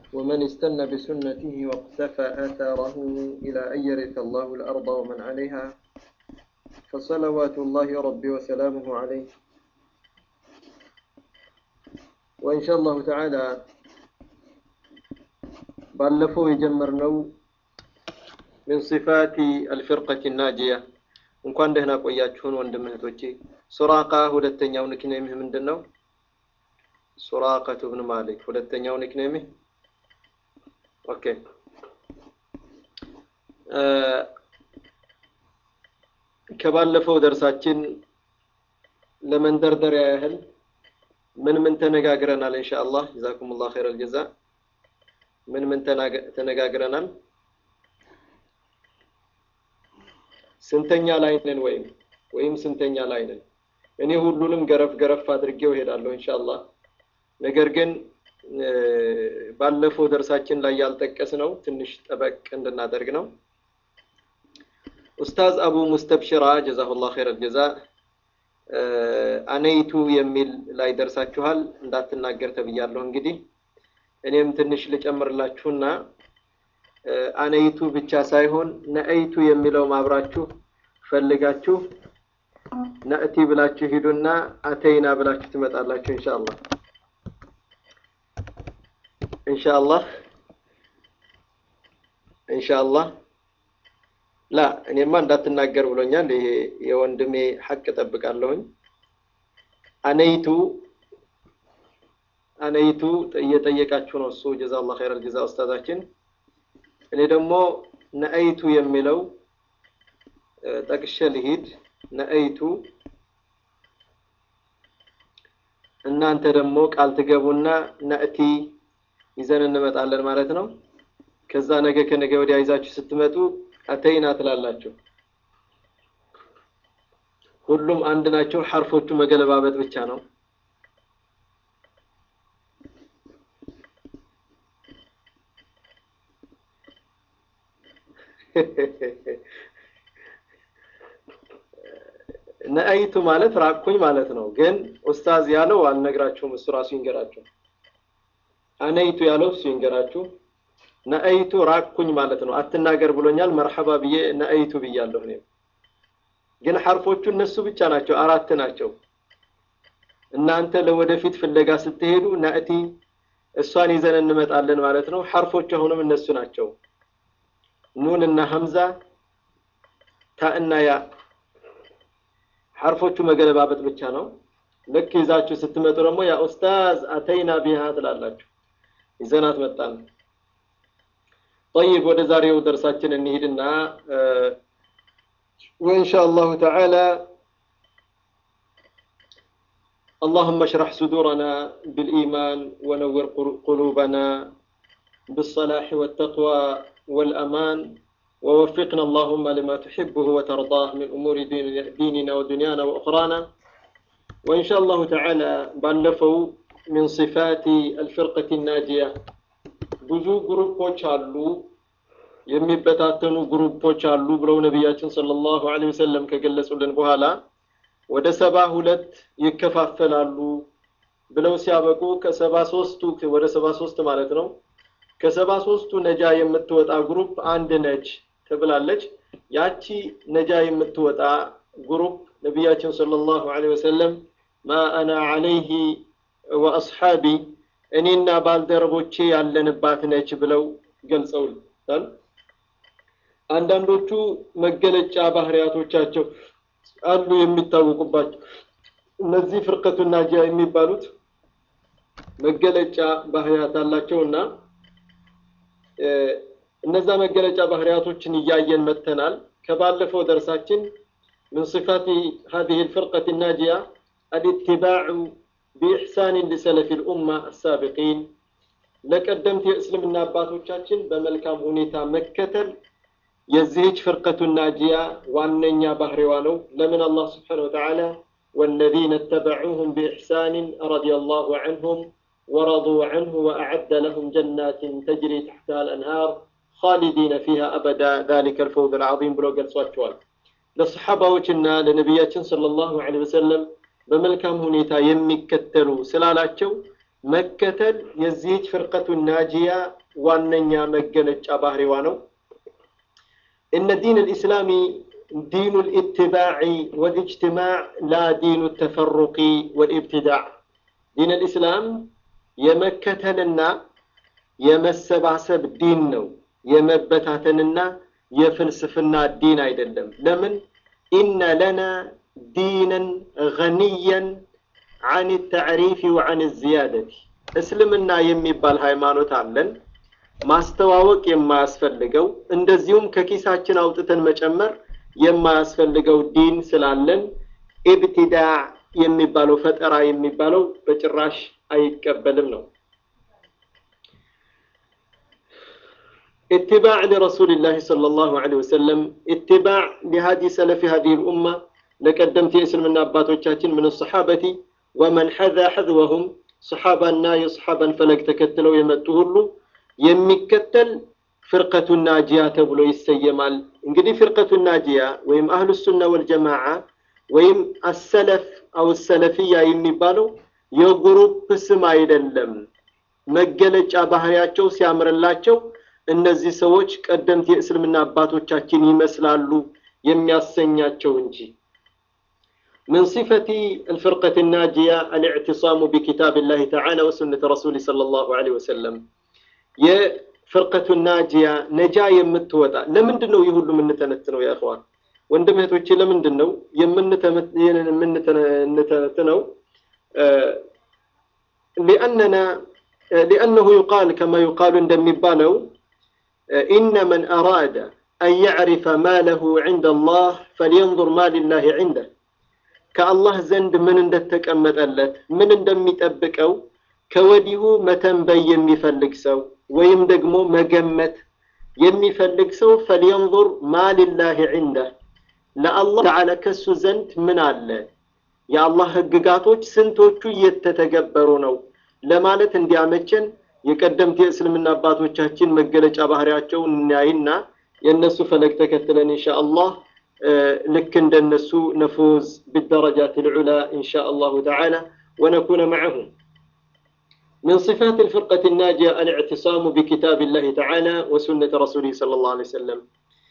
ومن استنى بسنته واقتفى آثاره إلى أن يرث الله الأرض ومن عليها فصلوات الله ربي وسلامه عليه وإن شاء الله تعالى ባለፈው የጀመርነው ምን ሲፋቲ አልፍርቀት ናጂያ እንኳን ደህና ቆያችሁን ወንድም እህቶቼ ሱራቃ ሁለተኛው ኒክኔምህ ምንድን ነው ሱራቀቱ ብን ማሊክ ሁለተኛው ኒክኔምህ ኦኬ ከባለፈው ደርሳችን ለመንደርደሪያ ያህል ምን ምን ተነጋግረናል ኢንሻአላህ ጀዛኩሙላህ ኸይረል ጀዛ ምን ምን ተነጋግረናል ስንተኛ ላይ ነን ወይም ወይም ስንተኛ ላይ ነን እኔ ሁሉንም ገረፍ ገረፍ አድርጌው እሄዳለሁ ኢንሻአላህ ነገር ግን ባለፈው ደርሳችን ላይ ያልጠቀስ ነው ትንሽ ጠበቅ እንድናደርግ ነው ኡስታዝ አቡ ሙስተብሽራ ጀዛሁላህ ኸይረል ጀዛ አነይቱ የሚል ላይ ደርሳችኋል እንዳትናገር ተብያለሁ እንግዲህ እኔም ትንሽ ልጨምርላችሁና አነይቱ ብቻ ሳይሆን ነአይቱ የሚለው ማብራችሁ ፈልጋችሁ ነእቲ ብላችሁ ሂዱና አተይና ብላችሁ ትመጣላችሁ ኢንሻአላህ ኢንሻአላህ ኢንሻአላህ ላ እኔማ እንዳትናገር ብሎኛል ይሄ የወንድሜ ሐቅ ጠብቃለሁኝ አነይቱ አነይቱ እየጠየቃችሁ ነው እሱ ጀዛላህ ኸይረል ጀዛ ኡስታዛችን እኔ ደግሞ ነአይቱ የሚለው ጠቅሼ ልሂድ ነአይቱ እናንተ ደግሞ ቃል ትገቡና ነእቲ ይዘን እንመጣለን ማለት ነው ከዛ ነገ ከነገ ወዲያ ይዛችሁ ስትመጡ አተይና ትላላችሁ ሁሉም አንድ ናቸው ሐርፎቹ መገለባበጥ ብቻ ነው ነአይቱ ማለት ራቅኩኝ ማለት ነው ግን ኡስታዝ ያለው አልነግራችሁም እሱ ራሱ ይንገራችሁ አነይቱ ያለው እሱ ይንገራችሁ ነአይቱ ራቅኩኝ ማለት ነው አትናገር ብሎኛል መርሐባ ብዬ ነአይቱ ብያለሁ እኔም ግን ሐርፎቹ እነሱ ብቻ ናቸው አራት ናቸው እናንተ ለወደፊት ፍለጋ ስትሄዱ ናእቲ እሷን ይዘን እንመጣለን ማለት ነው ሐርፎቹ አሁንም እነሱ ናቸው ኑን እና ሐምዛ ታ እና ያ ሐርፎቹ መገለባበጥ ብቻ ነው ልክ ይዛችሁ ስትመጡ ደግሞ ያ ኡስታዝ አተይና ቢሃ ትላላችሁ ይዘናት መጣን طيب ወደ ዛሬው ደርሳችን እንሂድና وإن شاء الله تعالى اللهم اشرح صدورنا بالإيمان ونور قلوبنا بالصلاح والتقوى والأمان ووفقنا اللهم لما تحبه وترضاه من أمور ديننا ودنيانا وأخرانا وإن شاء الله تعالى بلفوا من صفات الفرقة الناجية ብዙ ግሩፖች አሉ የሚበታተኑ ግሩፖች አሉ ብለው ነቢያችን ሰለላሁ ዐለይሂ ወሰለም ከገለጹልን በኋላ ወደ ሰባ ሁለት ይከፋፈላሉ ብለው ሲያበቁ ከሰባ ሶስቱ ወደ ሰባ ሶስት ማለት ነው ከሰባ ሶስቱ ነጃ የምትወጣ ግሩፕ አንድ ነች ተብላለች ያቺ ነጃ የምትወጣ ግሩፕ ነቢያችን ሰለላሁ ዐለይሂ ወሰለም ማ አና ዐለይሂ ወአስሓቢ እኔና ባልደረቦቼ ያለንባት ነች ብለው ገልጸውልታል አንዳንዶቹ መገለጫ ባህሪያቶቻቸው አሉ የሚታወቁባቸው እነዚህ ፍርቀቱ ናጂያ የሚባሉት መገለጫ ባህሪያት አላቸውና እነዛ መገለጫ ባህሪያቶችን እያየን መጥተናል ከባለፈው ደርሳችን من صفات هذه الفرقة الناجية الاتباع بإحسان لسلف الأمة السابقين ለቀደምት የእስልምና አባቶቻችን በመልካም ሁኔታ መከተል የዚህች ፍርቀቱ ናጂያ ዋነኛ ባህሪዋ ነው ለምን አላህ ስብሓን ወተዓላ والذين اتبعوهم بإحسان رضي الله عنهم ورضوا عنه وأعد لهم جنات تجري تحتها الأنهار خالدين فيها أبدا ذلك الفوز العظيم بلو قال صوتشوال للصحابة وجنا لنبياتنا صلى الله عليه وسلم በመልካም ሁኔታ የሚከተሉ ስላላቸው መከተል የዚህች ፍርቀቱ ናጂያ ዋነኛ መገለጫ ባህሪዋ ነው። እነ ዲን ልእስላሚ ዲኑ ልኢትባዕ ወልእጅትማዕ ላ ዲኑ ተፈሩቂ ወልኢብትዳዕ። ዲን ልእስላም የመከተልና የመሰባሰብ ዲን ነው፣ የመበታተንና የፍልስፍና ዲን አይደለም። ለምን? ኢነ ለና ዲነን ገኒየን አን ተዕሪፊ ወአን ዝያደቲ እስልምና የሚባል ሃይማኖት አለን ማስተዋወቅ የማያስፈልገው እንደዚሁም ከኪሳችን አውጥተን መጨመር የማያስፈልገው ዲን ስላለን ኢብቲዳዕ የሚባለው ፈጠራ የሚባለው በጭራሽ አይቀበልም ነው። اتباع لرسول الله صلى الله عليه وسلم اتباع لهدي سلف هذه الأمة لقدمت اسم من أباتوቻችን من الصحابة ومن حذا حذوهم صحابنا يصحابا فلك ተከትለው የመጡ ሁሉ የሚከተል ፍርቀቱ ናጂያ ተብሎ ይሰየማል። እንግዲህ ፍርቀቱ ናጂያ ወይም አህሉ ሱና ወልጀማዓ ወይም አሰለፍ አው ሰለፊያ የሚባለው የግሩፕ ስም አይደለም። መገለጫ ባህሪያቸው ሲያምርላቸው እነዚህ ሰዎች ቀደምት የእስልምና አባቶቻችን ይመስላሉ የሚያሰኛቸው እንጂ من صفة الفرقة الناجية الاعتصام بكتاب الله تعالى وسنة رسوله صلى الله عليه وسلم የፍርቀቱ ናጂያ ነጃ የምትወጣ ለምንድን ነው ይህ ሁሉ የምንተነትነው? ያ እኽዋን ወንድም እህቶቼ፣ ለምንድን ነው የምንተነትነው? ሊአነና ሊአነሁ ዩቃል ከማ ዩቃሉ እንደሚባለው ኢነ መን አራደ አን ያዕሪፈ ማ ለሁ ዒንደ አላህ ፈልየንظር ማ ሊላህ ዒንደህ ከአላህ ዘንድ ምን እንደተቀመጠለት ምን እንደሚጠብቀው ከወዲሁ መተንበይ የሚፈልግ ሰው ወይም ደግሞ መገመት የሚፈልግ ሰው ፈልየንظር ማ ሊላህ ዒንደህ ለአላህ ተዓላ ከሱ ዘንድ ምን አለ፣ የአላህ ህግጋቶች ስንቶቹ እየተተገበሩ ነው ለማለት እንዲያመቸን የቀደምት የእስልምና አባቶቻችን መገለጫ ባህሪያቸውን እናይና የእነሱ ፈለግ ተከትለን ኢንሻ አላህ ልክ እንደነሱ ነፉዝ بالدرجات العلى إن شاء الله تعالى ونكون معهم من صفات الفرقة الناجية الاعتصام بكتاب الله تعالى وسنة رسوله صلى الله عليه وسلم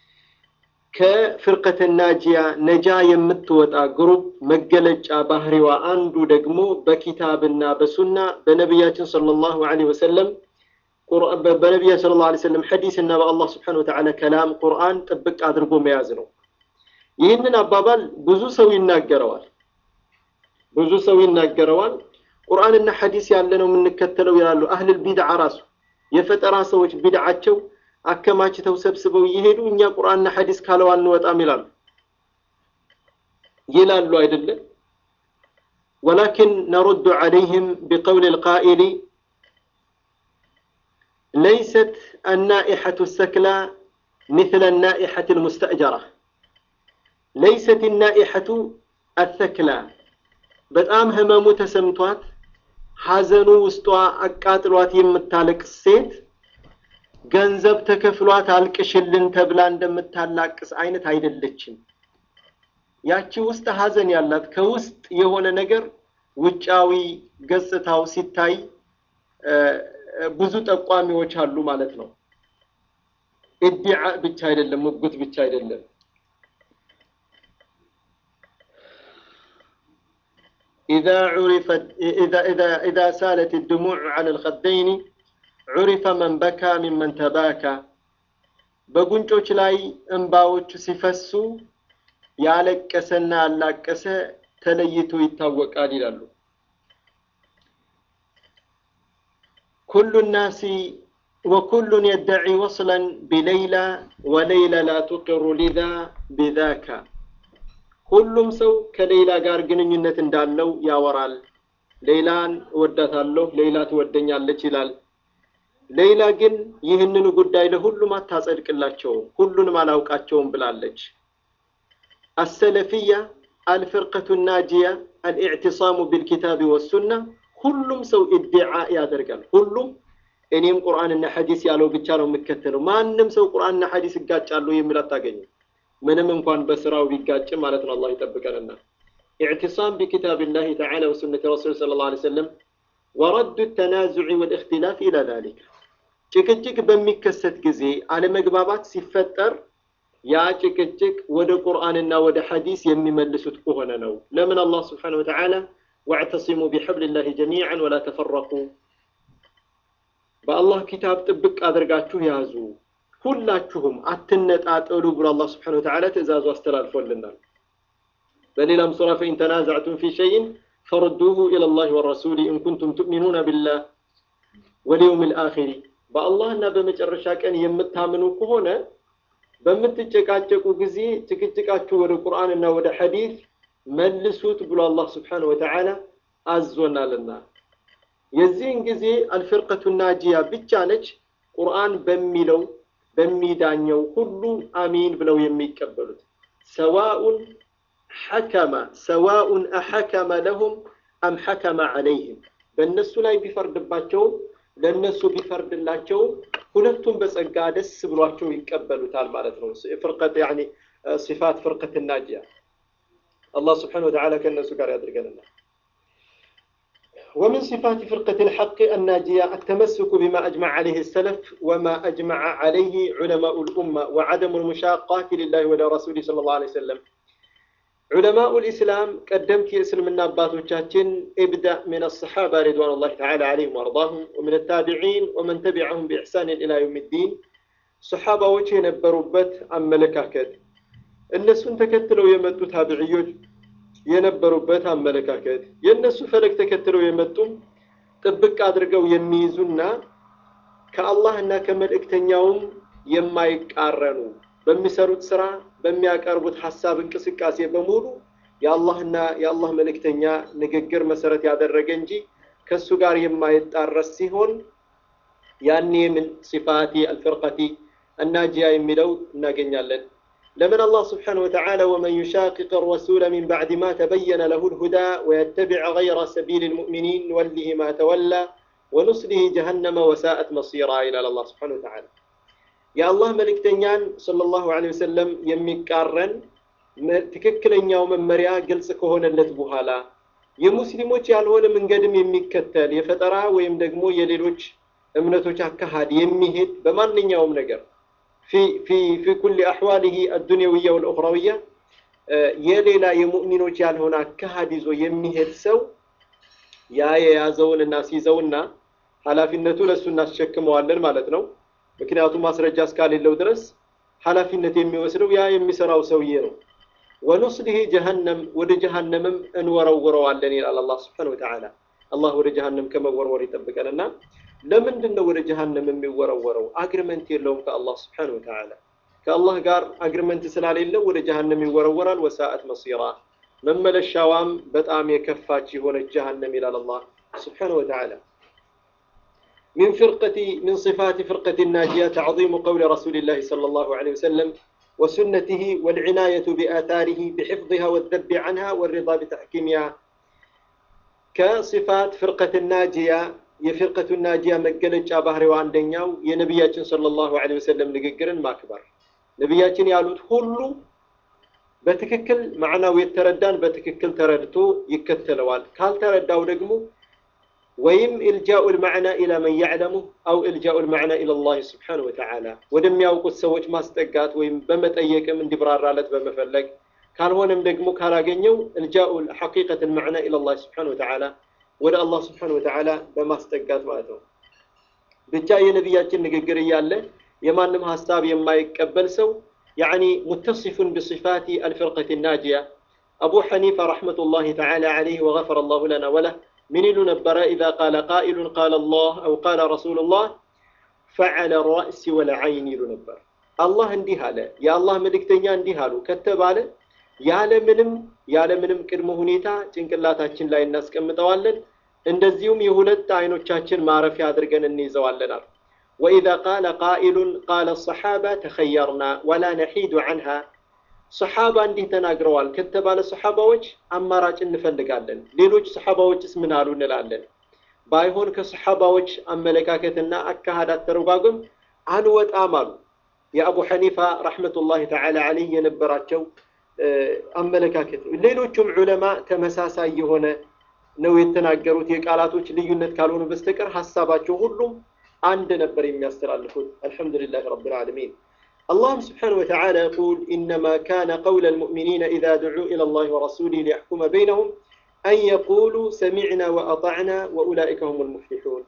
كفرقة الناجية نجا يمتوتا جروب مجلج ባህሪዋ አንዱ ደግሞ በኪታብና በሱና በነቢያችን صلى الله عليه وسلم በነቢያችን صلى الله عليه وسلم ሐዲስ እና በአላህ ስብሓነሁ ወተዓላ ከላም ቁርአን ጥብቅ አድርጎ መያዝ ነው። ይህንን አባባል ብዙ ሰው ይናገረዋል። ብዙ ሰው ይናገረዋል። ቁርአንና ሐዲስ ያለ ነው የምንከተለው ይላሉ። አህልል ቢድዓ ራሱ የፈጠራ ሰዎች ቢድዓቸው አከማችተው ሰብስበው እየሄዱ እኛ ቁርአንና ሐዲስ ካለው አንወጣም ይላሉ ይላሉ አይደለም። ወላኪን ነሩዱ ዐለይህም ቢቀውል ልቃኢሊ ለይሰት አናኢሐቱ ሰክላ مثل النائحة المستأجرة ليست النائحة الثكلى በጣም ህመሙ ተሰምቷት ሐዘኑ ውስጧ አቃጥሏት የምታለቅስ ሴት ገንዘብ ተከፍሏት አልቅሽልን ተብላ እንደምታላቅስ አይነት አይደለችም። ያቺ ውስጥ ሐዘን ያላት ከውስጥ የሆነ ነገር ውጫዊ ገጽታው ሲታይ ብዙ ጠቋሚዎች አሉ ማለት ነው። ኢድዓ ብቻ አይደለም፣ ሙግት ብቻ አይደለም። إذا عرفت إذا إذا إذا سالت الدموع على الخدين عرف من بكى ممن تباكى በጉንጮች ላይ እንባዎች ሲፈሱ ያለቀሰና ያላቀሰ ተለይቶ ይታወቃል ይላሉ። ኩሉ ናሲ ወኩሉን የደዒ ወስለን ቢለይላ ወለይላ ላ ቱቅሩ ሊዛ ቢዛካ ሁሉም ሰው ከሌላ ጋር ግንኙነት እንዳለው ያወራል። ሌላን እወዳታለሁ፣ ሌላ ትወደኛለች ይላል። ሌላ ግን ይህንኑ ጉዳይ ለሁሉም አታጸድቅላቸውም፣ ሁሉንም አላውቃቸውም ብላለች። አሰለፊያ አልፍርቀቱ ናጂያ አልኢዕቲሳሙ ቢልኪታቢ ወሱና ሁሉም ሰው ኢድዓ ያደርጋል። ሁሉም እኔም ቁርአንና ሐዲስ ያለው ብቻ ነው የምከተለው። ማንም ሰው ቁርአንና ሐዲስ ይጋጫሉ የሚል አታገኝም። ምንም እንኳን በስራው ቢጋጭም ማለት ነው። አላህ ይጠብቀንና ኢዕቲሳም ቢኪታቢላሂ ተዓላ ወሱነቲ ረሱል ሰለላሁ ዐለይሂ ወሰለም ወረዱ ተናዙዕ ወልእክትላፍ ኢላ ዛሊክ ጭቅጭቅ በሚከሰት ጊዜ አለመግባባት ሲፈጠር ያ ጭቅጭቅ ወደ ቁርአንና ወደ ሐዲስ የሚመልሱት ከሆነ ነው። ለምን አላህ ስብሓነሁ ወተዓላ ወዕተሲሙ ቢሐብሊላሂ ጀሚዓን ወላ ተፈረቁ፣ በአላህ ኪታብ ጥብቅ አድርጋችሁ ያዙ፣ ሁላችሁም አትነጣጠሉ ብሎ አላህ ስብሓነሁ ወተዓላ ትእዛዙ አስተላልፎልናል። በሌላም ሱራ ፈኢን ተናዛዕቱም ፊ ሸይን ፈርዱሁ ኢለላሂ ወረሱሊ ኢን ኩንቱም ትእሚኑነ ቢላህ ወልየውም ልአኺሪ በአላህና በመጨረሻ ቀን የምታምኑ ከሆነ በምትጨቃጨቁ ጊዜ ጭቅጭቃችሁ ወደ ቁርአንና ወደ ሐዲስ መልሱት ብሎ አላህ ስብሓነሁ ወተዓላ አዞናልና የዚህን ጊዜ አልፍርቀቱ ናጂያ ብቻ ነች ቁርአን በሚለው በሚዳኘው ሁሉ አሚን ብለው የሚቀበሉት ሰዋኡን ሐከመ ሰዋኡን አሐከመ ለሁም አም ሐከመ ዐለይህም በእነሱ ላይ ቢፈርድባቸውም ለእነሱ ቢፈርድላቸውም ሁለቱም በጸጋ ደስ ብሏቸው ይቀበሉታል ማለት ነው። ፍርቀት ያኒ ሲፋት ፍርቀት ናጂያ አላህ ስብሓነሁ ወተዓላ ከእነሱ ጋር ያድርገንና ومن صفات فرقة الحق الناجية التمسك بما أجمع عليه السلف وما أجمع عليه علماء الأمة وعدم المشاقات لله ولرسوله صلى الله عليه وسلم علماء الإسلام قدمت يسلمنا باتوچاچن ابدأ من الصحابة رضوان الله تعالى عليهم وارضاهم ومن التابعين ومن تبعهم بإحسان إلى يوم الدين صحابة وجه የነበሩበት አመለካከት እነሱን ተከትለው የመጡ ታቢዕዮች የነበሩበት አመለካከት የእነሱ ፈለግ ተከትለው የመጡም ጥብቅ አድርገው የሚይዙና ከአላህና ከመልእክተኛውም የማይቃረኑ በሚሰሩት ስራ በሚያቀርቡት ሀሳብ እንቅስቃሴ በሙሉ የአላህና የአላህ መልእክተኛ ንግግር መሰረት ያደረገ እንጂ ከእሱ ጋር የማይጣረስ ሲሆን ያኔ ምን ሲፋቲ አልፍርቀቲ الناجية የሚለው እናገኛለን لمن الله سبحانه وتعالى ومن يشاقق الرسول من بعد ما تبين له الهدى ويتبع غير سبيل المؤمنين نوله ما تولى ونصله جهنم وساءت مصيرا إلى الله سبحانه وتعالى يا الله ملك تنيان صلى الله عليه وسلم يميقارن ትክክለኛው መመሪያ ግልጽ ከሆነለት በኋላ የሙስሊሞች ያልሆነ መንገድም የሚከተል የፈጠራ ወይም ደግሞ የሌሎች እምነቶች አካሃድ የሚሄድ በማንኛውም ነገር في في في كل أحواله الدنيوية والأخروية የሌላ የሙእሚኖች ያልሆነ አካሃድ ይዞ የሚሄድ ሰው ያ የያዘውን እናስይዘውና ኃላፊነቱ ለእሱ እናስሸክመዋለን ማለት ነው። ምክንያቱም ማስረጃ እስካሌለው ድረስ ኃላፊነት የሚወስደው ያ የሚሰራው ሰውዬ ነው። ወኑስሊህ ጀሀነም ወደ ጀሀነምም እንወረውረዋለን ይላል አላህ ስብሐነሁ ወተዓላ። አላህ ወደ ጀሀነም ከመወርወር ይጠብቀንና ለምንድን ነው ወደ ጀሀነም የሚወረወረው? አግሪመንት የለውም ከአላህ ስብሐነሁ ወተዓላ። ከአላህ ጋር አግሪመንት ስላሌለው ወደ ጀሀነም ይወረወራል። ወሳአት መሲራ መመለሻዋም በጣም የከፋች የሆነች ጀሀነም ይላል አላህ ስብሐነሁ ወተዓላ። من فرقة من صفات فرقة الناجية تعظيم قول رسول الله صلى الله عليه وسلم وسنته والعناية بآثاره بحفظها والذب عنها والرضا بتحكيمها كصفات فرقة الناجية የፊርቀቱ ናጂያ መገለጫ ባህሪዋ አንደኛው የነቢያችን ሰለላሁ ዐለይሂ ወሰለም ንግግርን ማክበር። ነቢያችን ያሉት ሁሉ በትክክል ማዕናው የተረዳን በትክክል ተረድቶ ይከተለዋል። ካልተረዳው ደግሞ ወይም ኢልጃኡ ልማዕና ኢላ መን ያዕለሙ አው ኢልጃኡ ልማዕና ኢላ ላህ ስብሓነሁ ወተዓላ ወደሚያውቁት ሰዎች ማስጠጋት ወይም በመጠየቅም እንዲብራራለት በመፈለግ ካልሆነም ደግሞ ካላገኘው ኢልጃኡ ሐቂቀት ልማዕና ኢላ ላህ ስብሓነሁ ወተዓላ ወደ አላህ ስብሓነሁ ወተዓላ በማስጠጋት ማለት ነው። ብቻ የነቢያችን ንግግር እያለ የማንም ሀሳብ የማይቀበል ሰው ያዕኒ ሙተሲፉን ብሲፋቲ አልፍርቀት ናጂያ አቡ ሐኒፋ ረሕመቱላሂ ተዓላ ዐለይህ ወገፈረ አላሁ ለና ወለህ ምን ይሉ ነበረ? ኢዛ ቃለ ቃኢሉን ቃለ አላህ አው ቃለ ረሱሉላህ ፈዐለ ራእሲ ወለዐይን ይሉ ነበር። አላህ እንዲህ አለ፣ የአላህ መልእክተኛ እንዲህ አሉ ከተባለ ያለምንም ያለምንም ቅድመ ሁኔታ ጭንቅላታችን ላይ እናስቀምጠዋለን። እንደዚሁም የሁለት አይኖቻችን ማረፊያ አድርገን እንይዘዋለን አሉ። ወኢዛ ቃለ ቃኢሉን ቃለ ሰሓባ ተኸየርና ወላ ነሒዱ ዐንሃ ሰሓባ እንዲህ ተናግረዋል ከተባለ ሰሓባዎች አማራጭ እንፈልጋለን። ሌሎች ሰሓባዎችስ ምን አሉ እንላለን። ባይሆን ከሰሓባዎች አመለካከትና አካሃድ አተረጓጎም አንወጣም አሉ። የአቡ ሐኒፋ ረሕመቱላሂ ተዓላ ዐለይህ የነበራቸው አመለካከት ነው። ሌሎቹም ዑለማ ተመሳሳይ የሆነ ነው የተናገሩት የቃላቶች ልዩነት ካልሆኑ በስተቀር ሀሳባቸው ሁሉም አንድ ነበር የሚያስተላልፉት። አልሐምዱሊላህ ረብል ዓለሚን። اللهم سبحانه وتعالى يقول إنما كان قول المؤمنين إذا دعوا إلى الله ورسوله ليحكم بينهم أن يقولوا سمعنا وأطعنا وأولئك هم المفلحون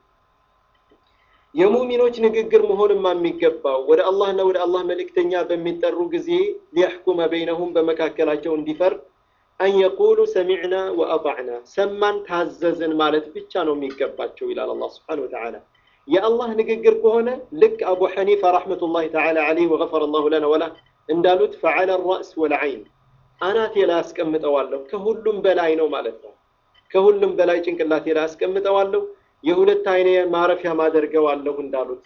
የሙሚኖች ንግግር መሆንማ የሚገባው ወደ አላህና ወደ አላህ መልእክተኛ በሚጠሩ ጊዜ ሊያሕኩመ በይነሁም በመካከላቸው እንዲፈርድ አን የቁሉ ሰሚዕና ወአጣዕና ሰማን ታዘዝን ማለት ብቻ ነው የሚገባቸው ይላል አላህ ስብሓነሁ ወተዓላ። የአላህ ንግግር ከሆነ ልክ አቡ ሐኒፋ ረሕመቱላሂ ተዓላ ዐለይህ ወገፈረ ላሁ ለና ወላ እንዳሉት ፈዐለ ራእስ ወልዐይን አናቴ ላይ አስቀምጠዋለሁ ከሁሉም በላይ ነው ማለት ነው። ከሁሉም በላይ ጭንቅላቴ ላይ አስቀምጠዋለሁ የሁለት አይኔ ማረፊያ ማደርገዋለሁ እንዳሉት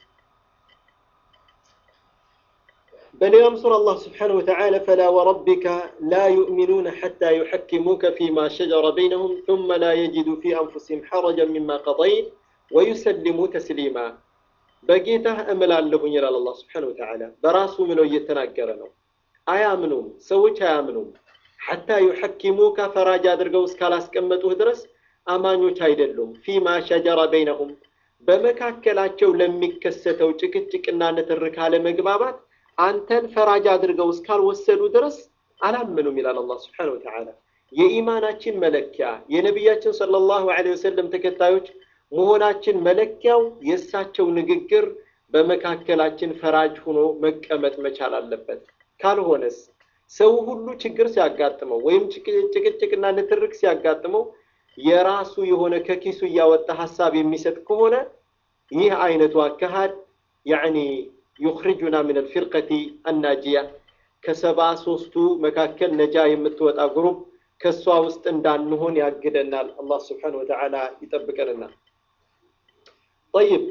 በሌላም ሱራ አላህ ስብሓነሁ ወተዓላ ፈላ ወረቢከ ላ ዩእሚኑነ ሐታ ዩሐኪሙከ ፊማ ሸጀረ በይነሁም ثመ ላ የጅዱ ፊ አንፉሲሂም ሐረጀን ሚማ ቀضይት ወዩሰሊሙ ተስሊማ በጌታህ እምላለሁኝ ይላል አላህ ስብሓነሁ ወተዓላ በራሱ ምለው እየተናገረ ነው አያምኑም ሰዎች አያምኑም ሐታ ዩሐኪሙከ ፈራጅ አድርገው እስካላስቀመጡህ ድረስ አማኞች አይደሉም። ፊማ ሸጀረ በይነሁም በመካከላቸው ለሚከሰተው ጭቅጭቅና ንትርክ አለመግባባት አንተን ፈራጅ አድርገው እስካልወሰዱ ድረስ አላምኑም ይላል አላህ ስብሓነሁ ወተዓላ። የኢማናችን መለኪያ የነቢያችን ሰለላሁ ዐለይሂ ወሰለም ተከታዮች መሆናችን መለኪያው የእሳቸው ንግግር በመካከላችን ፈራጅ ሆኖ መቀመጥ መቻል አለበት። ካልሆነስ ሰው ሁሉ ችግር ሲያጋጥመው ወይም ጭቅጭቅና ንትርክ ሲያጋጥመው የራሱ የሆነ ከኪሱ እያወጣ ሀሳብ የሚሰጥ ከሆነ ይህ አይነቱ አካሃድ ያዕኒ ዩኽሪጁና ምን አልፊርቀቲ አናጂያ ከሰባ ሶስቱ መካከል ነጃ የምትወጣ ግሩፕ ከእሷ ውስጥ እንዳንሆን ያግደናል። አላህ ስብሓነሁ ወተዓላ ይጠብቀንና። ጠይብ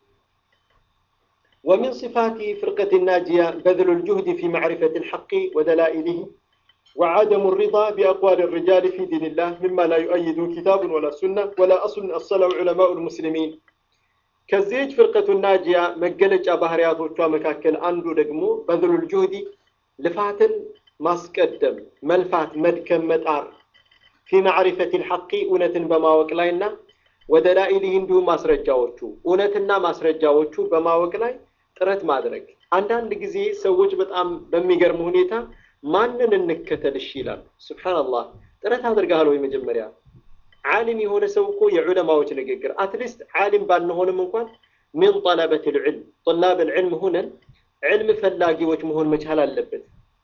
ومن صفات فرقة الناجية بذل الجهد في معرفة الحق ودلائله وعدم الرضا بأقوال الرجال في دين الله مما لا يؤيد كتاب ولا سنة ولا أصل أصله علماء المسلمين كزيج فرقة الناجية مجلج بهريات وشوا مكاكل أندو دقمو بذل الجهد لفاتن ماسكدم ملفات مدكم متار في معرفة الحق أونة بما وكلاينا ودلائله اندو ማስረጃዎቹ እውነትና ማስረጃዎቹ በማወቅ ላይ ጥረት ማድረግ አንዳንድ ጊዜ ሰዎች በጣም በሚገርም ሁኔታ ማንን እንከተል እሺ ይላሉ። ሱብሓነላህ ጥረት አድርገሃል ወይ? መጀመሪያ ዓሊም የሆነ ሰው እኮ የዑለማዎች ንግግር አትሊስት ዓሊም ባንሆንም እንኳን ሚን ጠለበት ልዕልም ጠላብ ልዕልም ሁነን ዕልም ፈላጊዎች መሆን መቻል አለበት።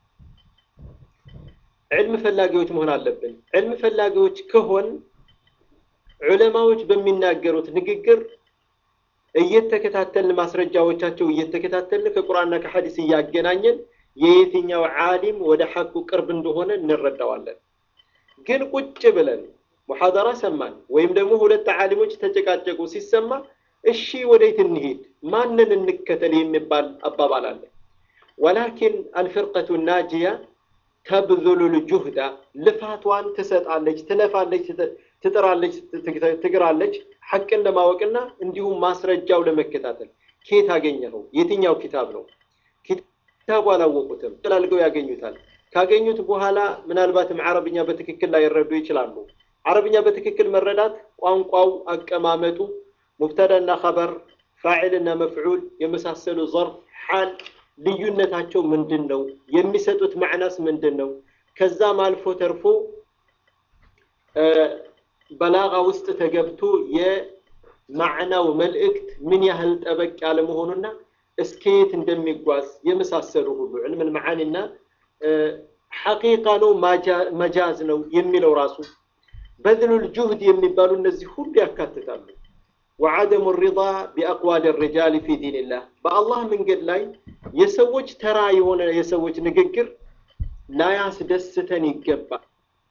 ዕልም ፈላጊዎች መሆን አለብን። ዕልም ፈላጊዎች ከሆን ዑለማዎች በሚናገሩት ንግግር እየተከታተልን ማስረጃዎቻቸው እየተከታተልን ከቁርአንና ከሐዲስ እያገናኘን የየትኛው ዓሊም ወደ ሐቁ ቅርብ እንደሆነ እንረዳዋለን። ግን ቁጭ ብለን ሙሐደራ ሰማን ወይም ደግሞ ሁለት ዓሊሞች ተጨቃጨቁ ሲሰማ እሺ ወዴት እንሂድ ማንን እንከተል የሚባል አባባል አለ። ወላኪን አልፍርቀቱ ናጂያ ተብዙሉ ልጁህዳ ልፋቷን ትሰጣለች፣ ትለፋለች፣ ትጥራለች፣ ትግራለች ሐቅን ለማወቅና እንዲሁም ማስረጃው ለመከታተል። ኬት አገኘኸው? የትኛው ኪታብ ነው? ኪታቡ አላወቁትም፣ ጥላልገው ያገኙታል። ካገኙት በኋላ ምናልባትም አረብኛ በትክክል ላይረዱ ይችላሉ። አረብኛ በትክክል መረዳት ቋንቋው፣ አቀማመጡ፣ ሙብተዳና ኸበር፣ ፋዒልና መፍዑል የመሳሰሉ ዘርፍ፣ ሓል ልዩነታቸው ምንድን ነው? የሚሰጡት ማዕናስ ምንድን ነው? ከዛም አልፎ ተርፎ በላጋ ውስጥ ተገብቶ የማዕናው መልእክት ምን ያህል ጠበቅ ያለ መሆኑና እስከየት እንደሚጓዝ የመሳሰሉ ሁሉ ዕልምን መዓኒና ሐቂቃ ነው መጃዝ ነው የሚለው ራሱ በዝሉል ጁህድ የሚባሉ እነዚህ ሁሉ ያካትታሉ። ወዐደሙ ሪዳ ቢአቅዋል ሪጃል ፊ ዲንላህ በአላህ መንገድ ላይ የሰዎች ተራ የሆነ የሰዎች ንግግር ላያስደስተን ይገባል።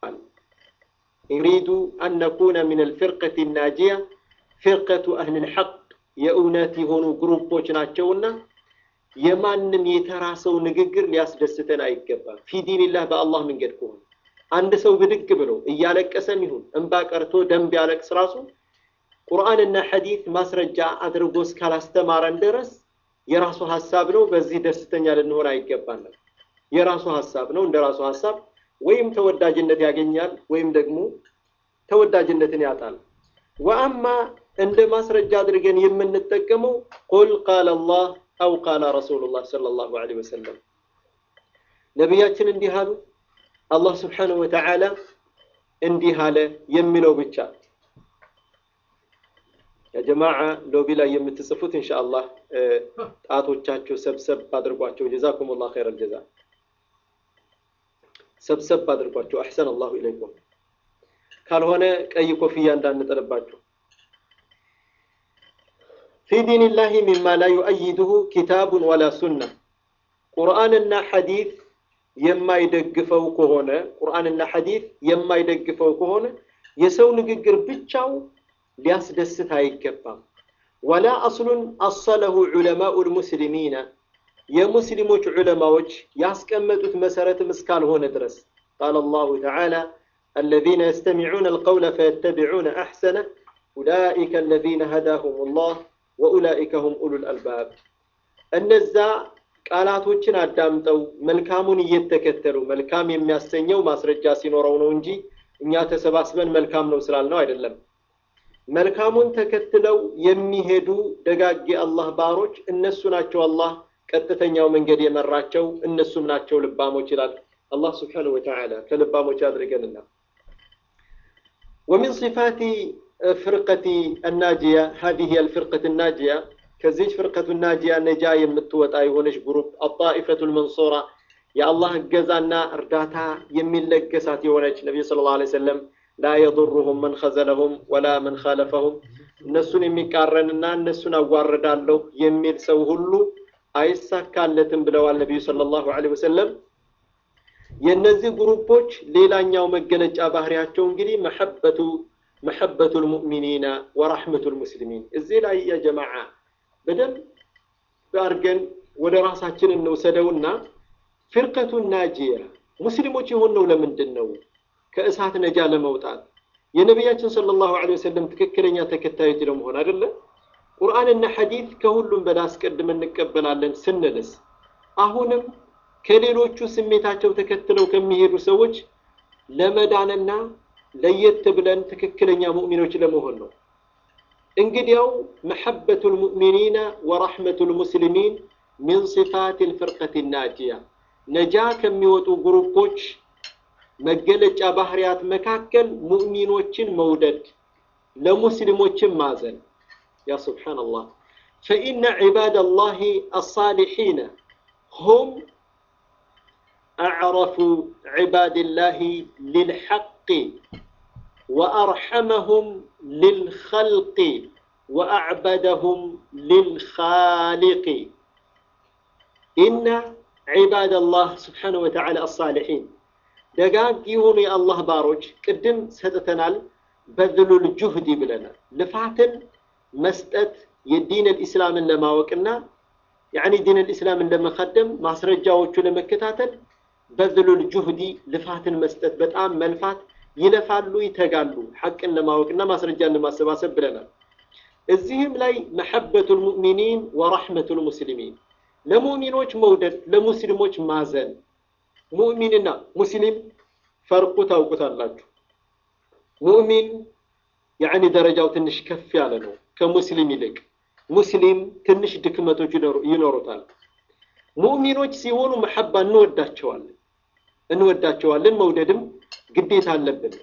ዩሪዱ አን ነኩነ ሚን አልፊርቀት ናጂያ ፊርቀቱ አህል ልሐቅ የእውነት የሆኑ ግሩፖች ናቸውና የማንም የተራ ሰው ንግግር ሊያስደስተን አይገባም። ፊ ዲንላህ በአላህ መንገድ ከሆነ አንድ ሰው ብድግ ብሎ እያለቀሰም ይሁን እንባ ቀርቶ ደም ቢያለቅስ ራሱ ቁርአንና ሐዲት ማስረጃ አድርጎ እስካላስተማረን ድረስ የራሱ ሀሳብ ነው። በዚህ ደስተኛ ልንሆን አይገባንም። የራሱ ሀሳብ ነው። እንደ ራሱ ሀሳብ ወይም ተወዳጅነት ያገኛል ወይም ደግሞ ተወዳጅነትን ያጣል። ወአማ እንደ ማስረጃ አድርገን የምንጠቀመው ቁል ቃለ አላህ አው ቃለ ረሱሉላህ ሰለላሁ ዐለይሂ ወሰለም ነቢያችን እንዲህ አሉ፣ አላህ ስብሓነሁ ወተዓላ እንዲህ አለ የሚለው ብቻ። የጀማዓ ሎቢ ላይ የምትጽፉት ኢንሻአላህ ጣቶቻችሁ ሰብሰብ አድርጓቸው። ጀዛኩሙላህ ኸይረል ጀዛ። ሰብሰብ አድርጓቸው። አሕሰን አላሁ ኢለይኩም። ካልሆነ ቀይ ኮፍያ እንዳንጥልባችሁ። ፊ ዲንላሂ ሚማ ላ ዩአይድሁ ኪታቡን ወላ ሱና ቁርአንና ሐዲት የማይደግፈው ከሆነ ቁርአንና ሐዲት የማይደግፈው ከሆነ የሰው ንግግር ብቻው ሊያስደስት አይገባም። ወላ አስሉን አሰለሁ ዑለማኡ ልሙስሊሚና የሙስሊሞች ዑለማዎች ያስቀመጡት መሰረትም እስካልሆነ ድረስ ቃለ አላሁ ተዓላ الذين يستمعون القول فيتبعون أحسنه أولئك الذين هداهم الله وأولئك هم أولو الألباب እነዛ ቃላቶችን አዳምጠው መልካሙን እየተከተሉ መልካም የሚያሰኘው ማስረጃ ሲኖረው ነው እንጂ እኛ ተሰባስበን መልካም ነው ስላልነው አይደለም። መልካሙን ተከትለው የሚሄዱ ደጋግ አላህ ባሮች እነሱ ናቸው። አላህ ቀጥተኛው መንገድ የመራቸው እነሱም ናቸው ልባሞች ይላል አላህ ስብሓነሁ ወተዓላ ከልባሞች አድርገንና ومن صفات فرقة الناجية هذه الفرقة الناجية كزيج فرقة الناجية نجا يمتوت أيهونش جروب الطائفة المنصورة يا الله جزانا ارداتا يمين لقسات يونج النبي صلى الله عليه وسلم لا يضرهم من خذلهم ولا من خالفهم እነሱን የሚቃረንና እነሱን አዋርዳለሁ የሚል ሰው ሁሉ አይሳካለትም ብለዋል ነቢዩ ሰለላሁ ዐለይሂ ወሰለም። የእነዚህ ግሩፖች ሌላኛው መገለጫ ባህሪያቸው እንግዲህ መሐበቱ መሐበቱ ልሙእሚኒና ወራሕመቱ ልሙስሊሚን። እዚህ ላይ የጀማዓ በደንብ አድርገን ወደ ራሳችን እንውሰደውና ፊርቀቱ ናጂያ ሙስሊሞች የሆነው ለምንድን ነው? ከእሳት ነጃ ለመውጣት የነቢያችን ሰለላሁ ዐለይሂ ወሰለም ትክክለኛ ተከታዮች ለመሆን አይደለ? ቁርአንና ሐዲት ከሁሉም በላይ አስቀድመን እንቀበላለን ስንልስ አሁንም ከሌሎቹ ስሜታቸው ተከትለው ከሚሄዱ ሰዎች ለመዳንና ለየት ብለን ትክክለኛ ሙእሚኖች ለመሆን ነው። እንግዲያው መሐበቱ ልሙእሚኒና ወራሕመቱ ልሙስሊሚን ሚን ሲፋት ልፍርቀት ናጂያ ነጃ ከሚወጡ ግሩፖች መገለጫ ባህሪያት መካከል ሙእሚኖችን መውደድ፣ ለሙስሊሞችን ማዘን። ያ ሱብሓነላህ ፈኢነ ዒባድ አላህ አሳሊሒነ ሁም አዕረፉ ዒባድላህ ልልሐቅ ወአርሐመሁም ልልኸልቅ ወአዕበደሁም ልልኻሊቅ ኢነ ዒባድ አላህ ስብሓነሁ ወተዓላ አሳሊሒን ደጋግ የሆኑ የአላህ ባሮች ቅድም ሰጥተናል። በዝሉል ጁህዲ ብለናል። ልፋትን መስጠት የዲን ልእስላምን ለማወቅና ያኒ ዲን ልእስላምን ለመከደም ማስረጃዎቹ ለመከታተል በዝሉል ጁህዲ ልፋትን መስጠት በጣም መልፋት ይለፋሉ፣ ይተጋሉ ሐቅን ለማወቅና ማስረጃን ለማሰባሰብ ብለናል። እዚህም ላይ መሐበቱ ልሙእሚኒን ወራሕመቱ ልሙስሊሚን ለሙእሚኖች መውደድ፣ ለሙስሊሞች ማዘን ሙእሚንና ሙስሊም ፈርቁ ታውቁታላችሁ። ሙእሚን ያዕኒ ደረጃው ትንሽ ከፍ ያለ ነው ከሙስሊም ይልቅ። ሙስሊም ትንሽ ድክመቶች ይኖሩታል። ሙእሚኖች ሲሆኑ መሐባ እንወዳቸዋለን እንወዳቸዋለን። መውደድም ግዴታ አለብን።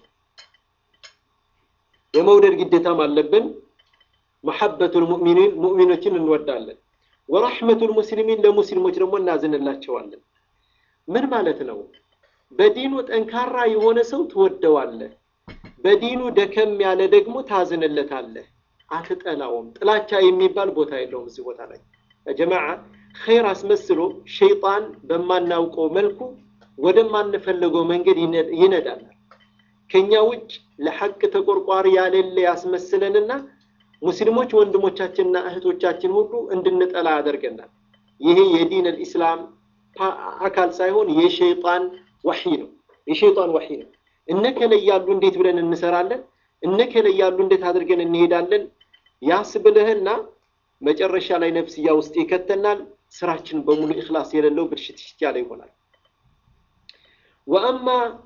የመውደድ ግዴታም አለብን። መሐበቱል ሙእሚኒን ሙእሚኖችን እንወዳለን። ወራሕመቱል ሙስሊሚን ለሙስሊሞች ደግሞ እናዝንላቸዋለን። ምን ማለት ነው? በዲኑ ጠንካራ የሆነ ሰው ትወደዋለህ፣ በዲኑ ደከም ያለ ደግሞ ታዝንለታለህ፣ አትጠላውም። ጥላቻ የሚባል ቦታ የለውም እዚህ ቦታ ላይ ጀማዓ። ኸይር አስመስሎ ሸይጣን በማናውቀው መልኩ ወደማንፈልገው መንገድ ይነዳናል። ከኛ ውጭ ለሐቅ ተቆርቋሪ ያሌለ ያስመስለንና ሙስሊሞች ወንድሞቻችንና እህቶቻችን ሁሉ እንድንጠላ ያደርገናል። ይሄ የዲን አልኢስላም አካል ሳይሆን የሸይጣን ወሒ ነው። የሸይጣን ወሒ ነው። እነከለ ያሉ እንዴት ብለን እንሰራለን፣ እነከለ ያሉ እንዴት አድርገን እንሄዳለን ያስብልህና መጨረሻ ላይ ነፍስያ ውስጥ ይከተናል። ስራችን በሙሉ ኢኽላስ የሌለው ብልሽትሽት ያለ ይሆናል። ወአማ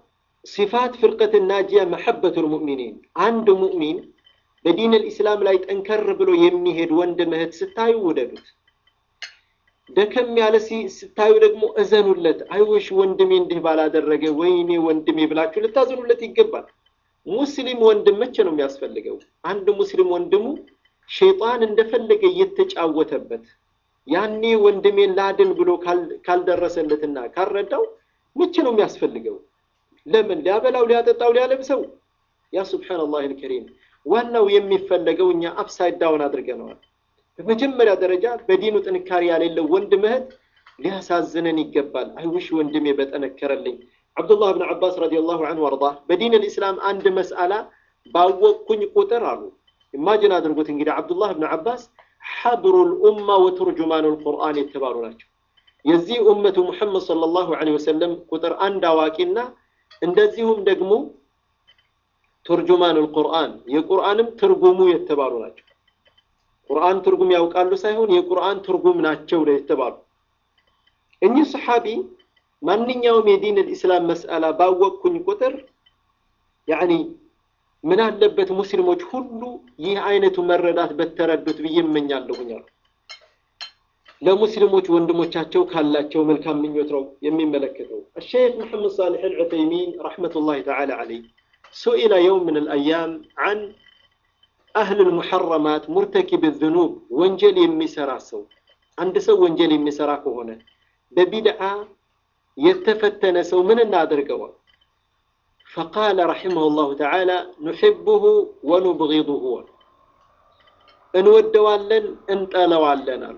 ሲፋት ፍርቀት ናጂያ መሐበቱል ሙእሚኒን አንድ ሙእሚን በዲን ልእስላም ላይ ጠንከር ብሎ የሚሄድ ወንድም እህት ስታዩ ውደዱት። ደከም ያለ ስታዩ ደግሞ እዘኑለት። አይወሽ ወንድሜ እንዲህ ባላደረገ፣ ወይኔ ወንድሜ ብላችሁ ልታዘኑለት ይገባል። ሙስሊም ወንድም መቼ ነው የሚያስፈልገው? አንድ ሙስሊም ወንድሙ ሸይጣን እንደፈለገ እየተጫወተበት ያኔ ወንድሜን ላድን ብሎ ካልደረሰለትና ካልረዳው መቼ ነው የሚያስፈልገው? ለምን ሊያበላው፣ ሊያጠጣው፣ ሊያለብሰው? ያ ሱብሓነላህ አልከሪም። ዋናው የሚፈለገው እኛ አፕሳይድ ዳውን አድርገነዋል። በመጀመሪያ ደረጃ በዲኑ ጥንካሬ ያሌለው ወንድም እህት ሊያሳዝነን ይገባል። አይውሽ ወንድሜ በጠነከረልኝ። ዓብዱላህ ብን ዓባስ ረዲየላሁ ዐንሁ ወአርዳ በዲን ልእስላም አንድ መስአላ ባወቅኩኝ ቁጥር አሉ። ኢማጅን አድርጉት እንግዲህ ዓብዱላህ ብን ዓባስ ሐብሩል ኡማ ወቱርጁማኑል ቁርአን የተባሉ ናቸው። የዚህ ኡመቱ ሙሐመድ ሰለላሁ ዐለይሂ ወሰለም ቁጥር አንድ አዋቂና እንደዚሁም ደግሞ ቱርጁማኑል ቁርአን የቁርአንም ትርጉሙ የተባሉ ናቸው። ቁርአን ትርጉም ያውቃሉ ሳይሆን የቁርአን ትርጉም ናቸው የተባሉ እኚህ ሰሓቢ ማንኛውም የዲን ልእስላም መስአላ ባወቅኩኝ ቁጥር ያኒ ምን አለበት ሙስሊሞች ሁሉ ይህ አይነቱ መረዳት በተረዱት ብዬ እመኛለሁኝ አሉ። ለሙስሊሞች ወንድሞቻቸው ካላቸው መልካም ምኞት ነው የሚመለከተው። الشيخ محمد صالح العثيمين رحمة الله تعالى عليه سئل يوم من الأيام عن أهل المحرمات مرتكب الذنوب ወንጀል የሚሰራ ሰው አንድ ሰው ወንጀል የሚሰራ ከሆነ በቢድዓ የተፈተነ ሰው ምን እናደርገዋል? فقال رحمه الله تعالى نحبه ونبغضه እንወደዋለን እንጠለዋለን አሉ።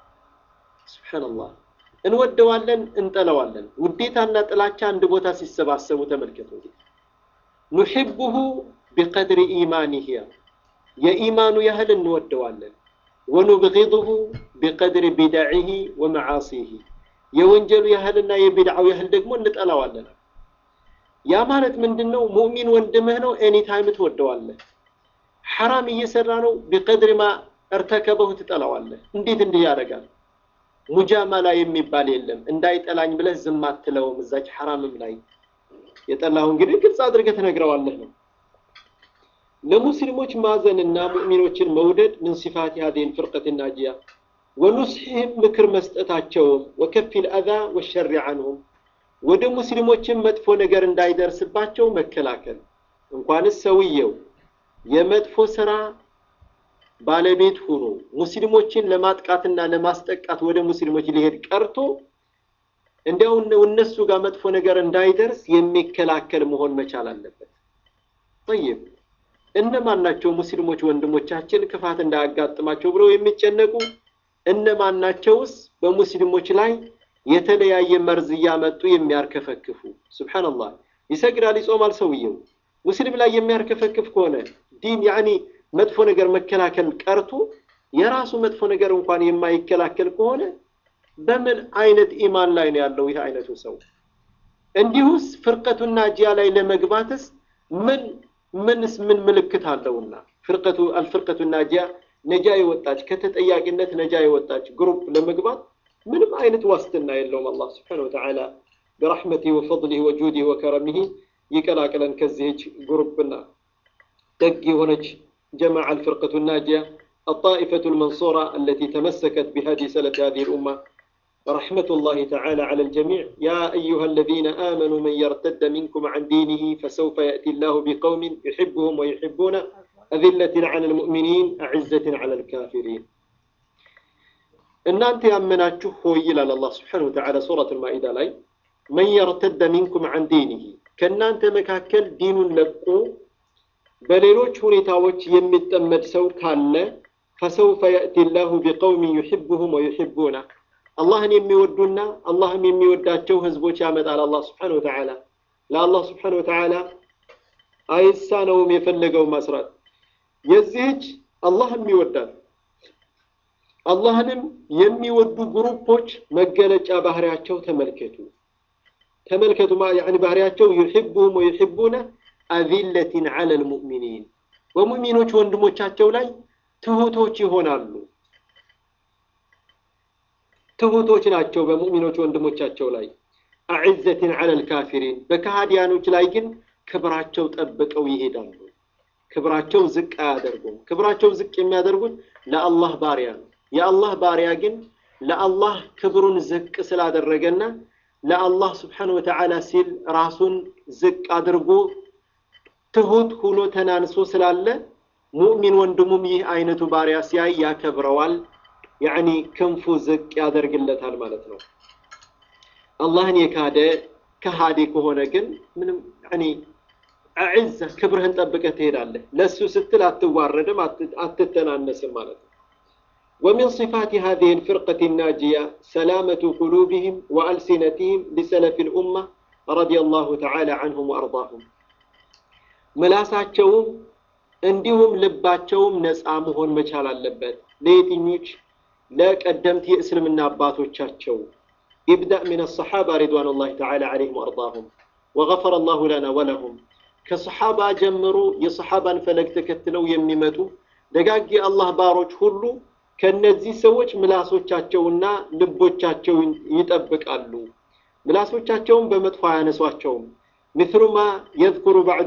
ሱብሓነላህ እንወደዋለን እንጠለዋለን። ውዴታና ጥላቻ አንድ ቦታ ሲሰባሰቡ ተመልከቱ። ኑሕቡሁ ቢቀድሪ ኢማኒህ የኢማኑ ያህል እንወደዋለን። ወኑብጊዱሁ ቢቀድሪ ቢድዒህ ወመዓሲህ የወንጀሉ ያህልና የቢድዓው ያህል ደግሞ እንጠላዋለን። ያ ማለት ምንድን ነው? ሙእሚን ወንድምህ ነው፣ ኤኒታይም ትወደዋለህ። ሐራም እየሰራ ነው፣ ቢቀድሪ ማ እርተከበሁ ትጠላዋለህ። እንዴት እንዲህ ያደርጋል? ሙጃመላ የሚባል የለም። እንዳይጠላኝ ብለህ ዝም አትለውም። እዛች ሐራምም ላይ የጠላሁ እንግዲህ ግልጽ አድርገህ ትነግረዋለህ ነው። ለሙስሊሞች ማዘንና ሙእሚኖችን መውደድ ምን ሲፋት ሀዲን ፍርቀት ናጂያ ወኑስሒህም ምክር መስጠታቸውም ወከፊል አዛ ወሸሪ አንሁም ወደ ሙስሊሞችን መጥፎ ነገር እንዳይደርስባቸው መከላከል እንኳንስ ሰውየው የመጥፎ ስራ ባለቤት ሆኖ ሙስሊሞችን ለማጥቃትና ለማስጠቃት ወደ ሙስሊሞች ሊሄድ ቀርቶ እንዲያው እነሱ ጋር መጥፎ ነገር እንዳይደርስ የሚከላከል መሆን መቻል አለበት። ጠይብ እነማን ናቸው ሙስሊሞች ወንድሞቻችን ክፋት እንዳያጋጥማቸው ብለው የሚጨነቁ? እነማን ናቸውስ በሙስሊሞች ላይ የተለያየ መርዝ እያመጡ የሚያርከፈክፉ? ሱብሓነላህ ይሰግዳል፣ ይጾማል። ሰውየው ሙስሊም ላይ የሚያርከፈክፍ ከሆነ ዲን ያኒ መጥፎ ነገር መከላከል ቀርቶ የራሱ መጥፎ ነገር እንኳን የማይከላከል ከሆነ በምን አይነት ኢማን ላይ ነው ያለው ይህ አይነቱ ሰው? እንዲሁስ ፍርቀቱና ጂያ ላይ ለመግባትስ ምን ምንስ ምን ምልክት አለውና ፍርቀቱ አልፍርቀቱና ጂያ ነጃ የወጣች ከተጠያቂነት ነጃ የወጣች ግሩፕ ለመግባት ምንም አይነት ዋስትና የለውም። አላህ ስብሓነሁ ወተዓላ በረሕመቲህ ወፈድሊህ ወጁዲህ ወከረሚህ ይቀላቅለን ከዚህች ግሩፕና ደግ የሆነች جمع الفرقة الناجية الطائفة المنصورة التي تمسكت بهدي سلف هذه الأمة رحمة الله تعالى على الجميع يا أيها الذين آمنوا من يرتد منكم عن دينه فسوف يأتي الله بقوم يحبهم ويحبون أذلة على المؤمنين أعزة على الكافرين እናንተ ያመናችሁ ሆይ ይላል አላህ ስብሓነሁ ወተዓላ ሱረት አልማኢዳ ላይ መን የርተደ ሚንኩም ዐን ዲኒሂ ከእናንተ መካከል ዲኑን ለቆ በሌሎች ሁኔታዎች የሚጠመድ ሰው ካለ ፈሰውፈ የእቲ ላሁ ቢቀውሚን ዩሕቡሁም ወዩሕቡና አላህን የሚወዱና አላህም የሚወዳቸው ህዝቦች ያመጣል። አላህ ስብሓነሁ ወተዓላ ለአላህ ስብሓነሁ ወተዓላ አይሳነውም የፈለገው ማስራት። የዚህች አላህም ይወዳል አላህንም የሚወዱ ግሩፖች መገለጫ ባህሪያቸው ተመልከቱ ተመልከቱ ያኒ ባህሪያቸው ዩሕቡሁም ወዩሕቡነ አዚለትን ዐለ ልሙእሚኒን በሙእሚኖች ወንድሞቻቸው ላይ ትሁቶች ይሆናሉ። ትሁቶች ናቸው በሙእሚኖች ወንድሞቻቸው ላይ አዕዘትን ዐለ ልካፊሪን በካሃዲያኖች ላይ ግን ክብራቸው ጠብቀው ይሄዳሉ። ክብራቸው ዝቅ አያደርጉም። ክብራቸው ዝቅ የሚያደርጉት ለአላህ ባሪያ ነው። የአላህ ባሪያ ግን ለአላህ ክብሩን ዝቅ ስላደረገና ለአላህ ስብሓነሁ ወተዓላ ሲል ራሱን ዝቅ አድርጎ ትሁት ሁኖ ተናንሶ ስላለ ሙእሚን ወንድሙም ይህ አይነቱ ባሪያ ሲያይ ያከብረዋል። ያዕኒ ክንፉ ዝቅ ያደርግለታል ማለት ነው። አላህን የካደ ከሃዲ ከሆነ ግን ምንም ያዕኒ አዕዛ ክብርህን ጠብቀህ ትሄዳለህ። ለእሱ ስትል አትዋረድም፣ አትተናነስም ማለት ነው። ومن صفات هذه الفرقة الناجية سلامة قلوبهم وألسنتهم لسلف الأمة رضي الله تعالى عنهم وأرضاهم ምላሳቸውም እንዲሁም ልባቸውም ነፃ መሆን መቻል አለበት። ለየትኞች? ለቀደምት የእስልምና አባቶቻቸው ኢብዳእ ሚን አሰሓባ ሪድዋኑላሂ ተዓላ ዐለይሂም ወአርዳሁም ወገፈረ አላሁ ለና ወለሁም ከሰሓባ ጀምሮ የሰሓባን ፈለግ ተከትለው የሚመጡ ደጋግ የአላህ ባሮች ሁሉ ከነዚህ ሰዎች ምላሶቻቸውና ልቦቻቸውን ይጠብቃሉ። ምላሶቻቸውን በመጥፎ አያነሷቸውም። مثل ما يذكر بعد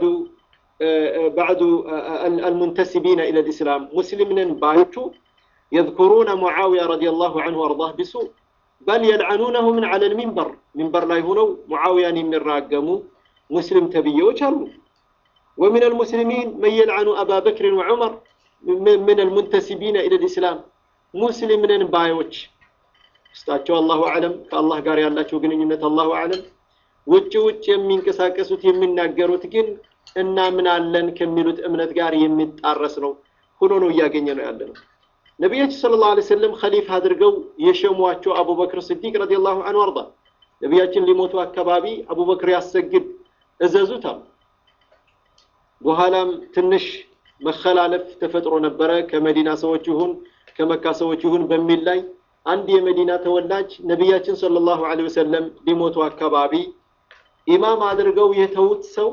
بعد المنتسبين إلى الإسلام مسلمين بايتو يذكرون معاوية رضي الله عنه وأرضاه بسوء بل يلعنونه من على المنبر منبر لا يهونو معاوية من راقمو مسلم تبيه وشرمو ومن المسلمين من يلعن أبا بكر وعمر من المنتسبين إلى الإسلام ሙስሊምንን ባዮች ውስጣቸው አላሁ አለም ከአላህ ጋር ያላቸው ግንኙነት አላሁ አለም ውጭ ውጭ የሚንቀሳቀሱት የሚናገሩት ግን እናምናለን ከሚሉት እምነት ጋር የሚጣረስ ነው ሆኖ ነው እያገኘ ነው ያለ ነው። ነቢያችን ሰለላሁ ዐለይሂ ወሰለም ኸሊፋ አድርገው የሸሟቸው አቡበክር ስዲቅ ረዲየላሁ ዐንሁ አርዳ ነቢያችን ሊሞቱ አካባቢ አቡበክር ያሰግድ እዘዙት አሉ። በኋላም ትንሽ መከላለፍ ተፈጥሮ ነበረ ከመዲና ሰዎች ይሁን ከመካ ሰዎች ይሁን በሚል ላይ አንድ የመዲና ተወላጅ ነቢያችን ሰለላሁ ዐለይሂ ወሰለም ሊሞቱ አካባቢ ኢማም አድርገው የተዉት ሰው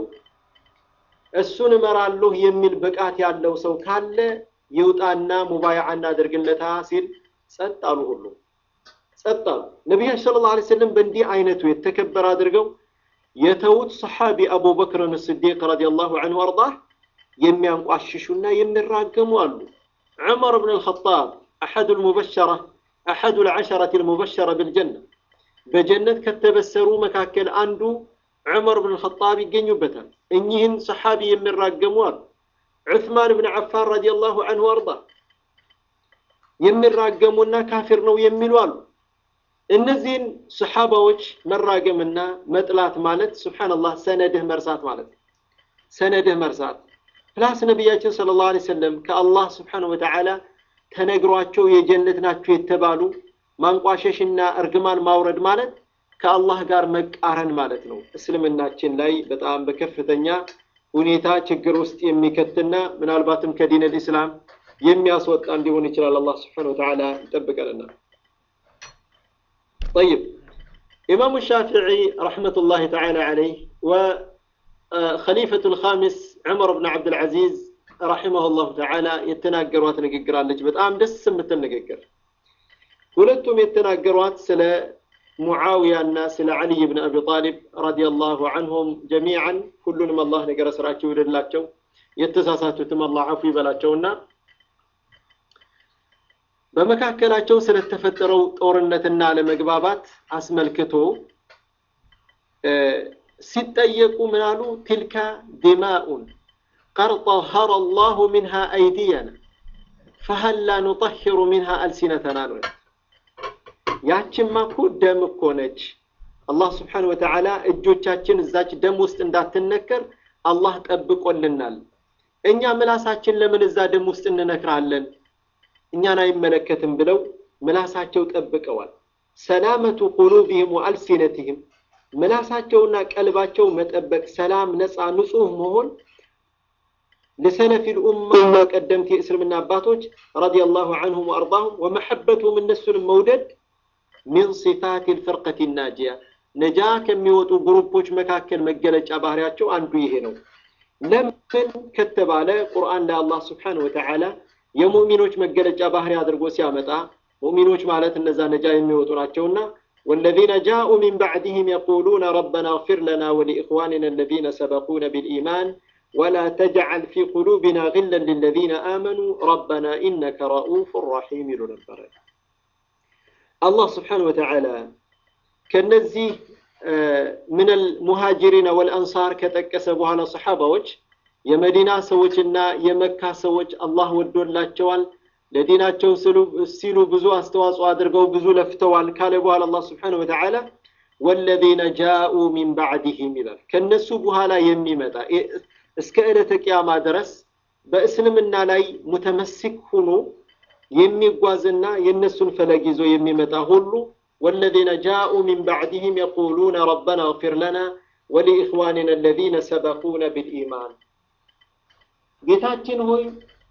እሱን እመራለሁ የሚል ብቃት ያለው ሰው ካለ ይውጣና ሙባይዓ እናደርግለታ ሲል ጸጥ አሉ። ሁሉ ጸጥ አሉ። ነቢያችን ሰለላሁ ዐለይሂ ወሰለም በእንዲህ አይነቱ የተከበረ አድርገው የተዉት ሰሓቢ አቡበክርን ስዲቅ ረዲየላሁ ዐንሁ አርዳህ የሚያንቋሽሹና የሚራገሙ አሉ። ዑመር ብን አልኸጣብ አሐዱ ልሙበሸራ አሐዱ ልዓሸረት ልሙበሸረ ብልጀና በጀነት ከተበሰሩ መካከል አንዱ ዑመር ብን አልኸጣብ ይገኙበታል። እኚህን ሰሓቢ የሚራገሙ አሉ። ዑስማን ብን ዓፋን ረዲየላሁ ዐንሁ አርዳ የሚራገሙና ካፊር ነው የሚሉ አሉ። እነዚህን ሰሓባዎች መራገምና መጥላት ማለት ሱብሓነላህ ሰነድህ መርሳት ማለት ነው። ሰነድህ መርሳት ፕላስ ነቢያችን ሰለላሁ ዐለይሂ ወሰለም ከአላህ ስብሓነሁ ወተዓላ ተነግሯቸው የጀነት ናቸው የተባሉ ማንቋሸሽና እርግማን ማውረድ ማለት ከአላህ ጋር መቃረን ማለት ነው። እስልምናችን ላይ በጣም በከፍተኛ ሁኔታ ችግር ውስጥ የሚከትና ምናልባትም ከዲን ልእስላም የሚያስወጣ እንዲሆን ይችላል። አላህ ስብሓነሁ ወተዓላ ይጠብቀንና። ጠይብ ኢማሙ ሻፊዒ ረሕመቱላሂ ተዓላ ዐለይህ خليفة الخامس عمر بن عبد العزيز رحمه الله تعالى የተናገሯት ንግግር አለች። በጣም ደስ የምትል ንግግር። ሁለቱም የተናገሯት ስለ ሙዓዊያ እና ስለ ዓሊይ ብን አቢ ጣሊብ ረዲየላሁ ዐንሁም ጀሚዓን ሁሉንም አላህ ነገረ ስራቸው ይውደድላቸው፣ የተሳሳቱትም አላህ አፉ ይበላቸውና በመካከላቸው ስለተፈጠረው ጦርነትና አለመግባባት አስመልክቶ ሲጠየቁ ምን አሉ? ትልካ ዲማኡን ቀድ ጠሀረ አላሁ ሚንሃ አይዲየና ፈሀላ ኑጠሂሩ ሚንሃ አልሲነተና ነው። ያችማ እኮ ደም እኮ ነች። አላህ ስብሓነሁ ወተዓላ እጆቻችን እዛች ደም ውስጥ እንዳትነከር አላህ ጠብቆልናል። እኛ ምላሳችን ለምን እዛ ደም ውስጥ እንነክራለን? እኛን አይመለከትም ብለው ምላሳቸው ጠብቀዋል። ሰላመቱ ቁሉቢህም ወአልሲነትህም ምላሳቸውና ቀልባቸው መጠበቅ፣ ሰላም፣ ነፃ፣ ንጹህ መሆን ለሰለፊል ኡማ ቀደምት የእስልምና አባቶች ረዲየላሁ ዐንሁም ወአርዳሁም ወመሐበቱም እነሱንም መውደድ ሚን ሲፋት ልፍርቀት ናጂያ ነጃ ከሚወጡ ግሩፖች መካከል መገለጫ ባህሪያቸው አንዱ ይሄ ነው። ለምን ከተባለ ቁርአን ላይ አላህ ስብሓነሁ ወተዓላ የሙእሚኖች መገለጫ ባህሪ አድርጎ ሲያመጣ ሙእሚኖች ማለት እነዛ ነጃ የሚወጡ ናቸውና والذين جاءوا من بعدهم يقولون ربنا اغفر لنا ولإخواننا الذين سبقونا بالإيمان ولا تجعل في قلوبنا غلا للذين آمنوا ربنا إنك رؤوف رحيم لنبر الله سبحانه وتعالى كنزي من المهاجرين والأنصار كتكسبوا على صحابة وجه የመዲና ሰዎችና የመካ ሰዎች አላህ ወዶላቸዋል ለዲናቸው ሲሉ ብዙ አስተዋጽኦ አድርገው ብዙ ለፍተዋል ካለ በኋላ አላህ ስብሓነሁ ወተዓላ ወለዚነ ጃኡ ሚን ባዕድህም ይላል ከነሱ በኋላ የሚመጣ እስከ ዕለተ ቅያማ ድረስ በእስልምና ላይ ሙተመሲክ ሆኖ የሚጓዝና የእነሱን ፈለግ ይዞ የሚመጣ ሁሉ والذين جاءوا من بعدهم يقولون ربنا اغفر لنا ولإخواننا الذين سبقونا بالإيمان ጌታችን ሆይ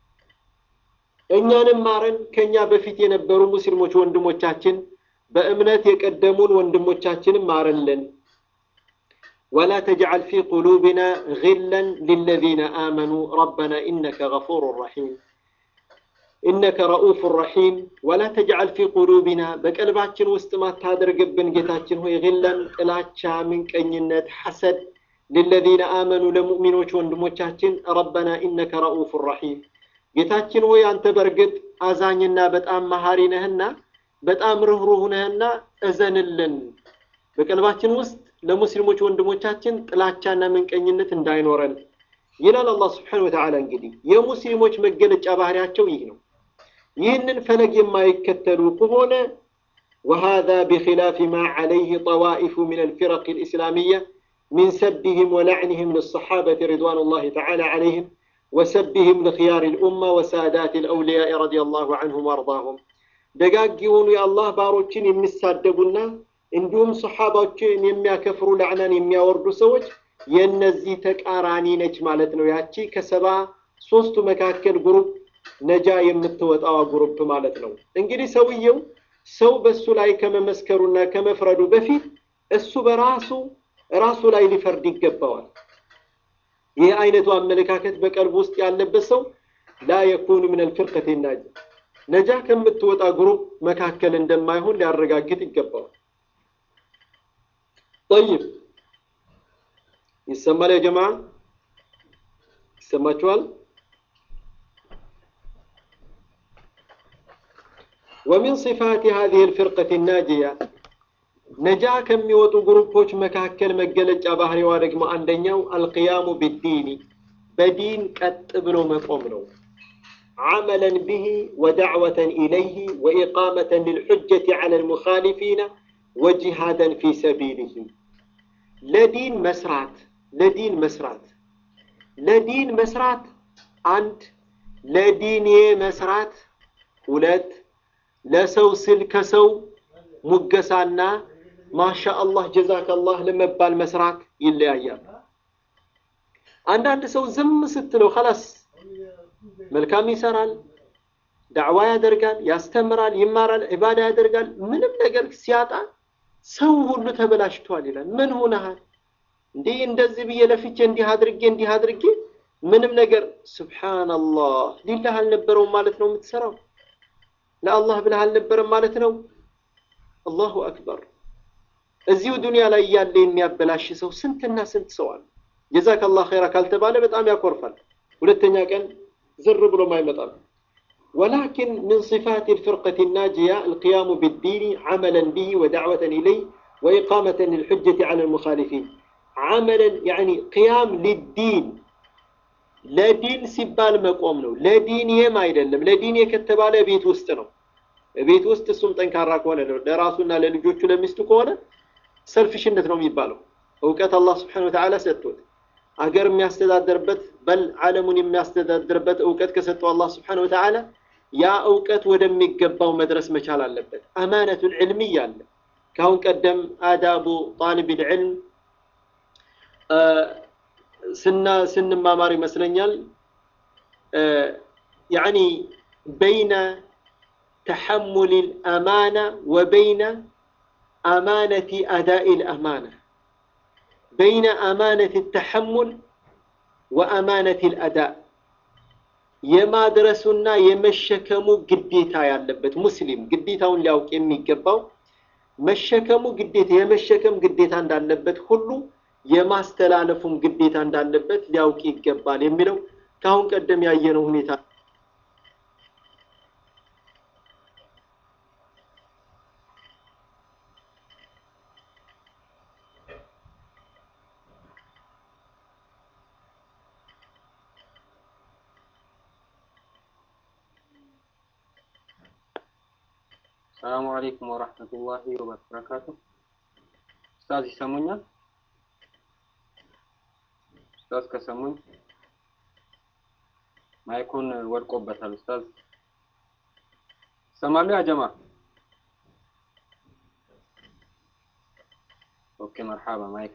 እኛንም ማረን ከኛ በፊት የነበሩ ሙስሊሞች ወንድሞቻችን በእምነት የቀደሙን ወንድሞቻችንም ማረልን ولا تجعل في قلوبنا غلا للذين آمنوا ربنا إنك غفور رحيم إنك رؤوف رحيم ولا تجعل في قلوبنا بقلباتችን ውስጥ ማታደርግብን ጌታችን ሆይ غلا ጥላቻ ምንቀኝነት ሐሰድ للذين آمنوا ለሙእሚኖች ወንድሞቻችን ربنا إنك رؤوف رحيم ጌታችን ሆይ አንተ በእርግጥ አዛኝና በጣም መሀሪ ነህና በጣም ርኅሩህ ነህና እዘንልን በቀልባችን ውስጥ ለሙስሊሞች ወንድሞቻችን ጥላቻና ምንቀኝነት እንዳይኖረን ይላል አላህ ስብሓን ወተዓላ እንግዲህ የሙስሊሞች መገለጫ ባህሪያቸው ይህ ነው ይህንን ፈለግ የማይከተሉ ከሆነ وهذا بخلاف ما عليه طوائف من الفرق الإسلامية من سبهم ولعنهم للصحابة رضوان الله تعالى عليهم وسبهم لخيار الأمة وسادات الأولياء رضي الله عنهم وارضاهم ደጋግ የሆኑ የአላህ ባሮችን የሚሳደቡና እንዲሁም ሰሓባዎችን የሚያከፍሩ ላዕናን የሚያወርዱ ሰዎች የእነዚህ ተቃራኒ ነች ማለት ነው ያቺ ከሰባ ሶስቱ መካከል ግሩፕ ነጃ የምትወጣዋ ግሩፕ ማለት ነው እንግዲህ ሰውየው ሰው በእሱ ላይ ከመመስከሩና ከመፍረዱ በፊት እሱ በራሱ ራሱ ላይ ሊፈርድ ይገባዋል ይህ አይነቱ አመለካከት በቀልብ ውስጥ ያለበት ሰው ላ የኩኑ ምን አልፍርቀት ናጅ ነጃ ከምትወጣ ግሩፕ መካከል እንደማይሆን ሊያረጋግጥ ይገባዋል ጠይብ ይሰማል ያ ጀማ ይሰማችኋል ومن صفات هذه الفرقة الناجية ነጃ ከሚወጡ ግሩፖች መካከል መገለጫ ባህሪዋ ደግሞ አንደኛው አልቅያሙ ቢዲኒ በዲን ቀጥ ብሎ መቆም ነው عملا به ودعوة إليه وإقامة للحجة على المخالفين وجهادا في سبيله لدين مسرات لدين مسرات لدين مسرات عند لدين مسرات ሁለት ለሰው ስል ከሰው ሙገሳና ማሻ አላህ ጀዛከላህ ለመባል መስራት ይለያያል አንዳንድ ሰው ዝም ስትለው ከላስ መልካም ይሰራል ዳዕዋ ያደርጋል ያስተምራል ይማራል ዒባዳ ያደርጋል ምንም ነገር ሲያጣ ሰው ሁሉ ተበላሽቷል ይላል ምን ሆነሃል እንዲህ እንደዚህ ብዬ ለፍቼ እንዲህ አድርጌ እንዲህ አድርጌ ምንም ነገር ስብሓንላህ ሊላህ አልነበረውም ማለት ነው የምትሰራው ለአላህ ብለህ አልነበረም ማለት ነው አላሁ አክበር እዚሁ ዱንያ ላይ እያለ የሚያበላሽ ሰው ስንትና ስንት ሰው አለ ጀዛከላህ ኸይራ ካልተባለ በጣም ያኮርፋል ሁለተኛ ቀን زر بلو ما يمطر ولكن من صفات الفرقة الناجية القيام بالدين عملا به ودعوة إليه وإقامة للحجة على المخالفين عملا يعني قيام للدين لا دين سبال مقوم ነው ለዲን ይሄም አይደለም ለዲን የከተባለ ቤት ውስጥ ነው ቤት ውስጥ እሱም ጠንካራ ከሆነ ነው ለራሱና ለልጆቹ ለሚስቱ ከሆነ ሰልፊሽነት ነው የሚባለው እውቀት አላህ ስብሓን ወተዓላ ሰጥቶት አገር የሚያስተዳድርበት በል ዓለሙን የሚያስተዳድርበት እውቀት ከሰጠው አላህ ስብሓን ወተዓላ ያ እውቀት ወደሚገባው መድረስ መቻል አለበት አማነቱል ዕልምያ አለ ከአሁን ቀደም አዳቡ ጣሊብ ልዕልም ስና ስንማማር ይመስለኛል ያኒ በይነ ተሐሙል ልአማና ወበይነ አማነቲ አዳኢ ልአማና بين أمانة التحمل وأمانة الأداء የማድረሱና የመሸከሙ ግዴታ ያለበት ሙስሊም ግዴታውን ሊያውቅ የሚገባው መሸከሙ ግዴታ የመሸከም ግዴታ እንዳለበት ሁሉ የማስተላለፉም ግዴታ እንዳለበት ሊያውቅ ይገባል የሚለው ከአሁን ቀደም ያየነው ሁኔታ ሰላሙ አለይኩም ወራህመቱላሂ ወበረካቱ። ኡስታዝ ይሰሙኛል? ኡስታዝ ከሰሙኝ ማይኩን ወድቆበታል። ኡስታዝ ይሰማሉ? ያ ጀማ ኦኬ፣ መርሐባ ማይክ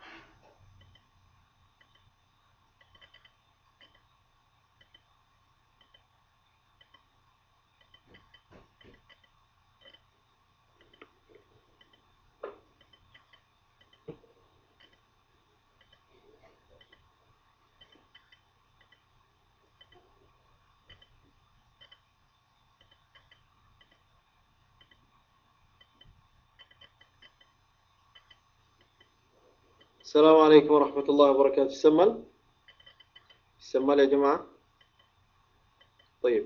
السلام عليكم ورحمة الله وبركاته يسمال يسمال يا جماعة طيب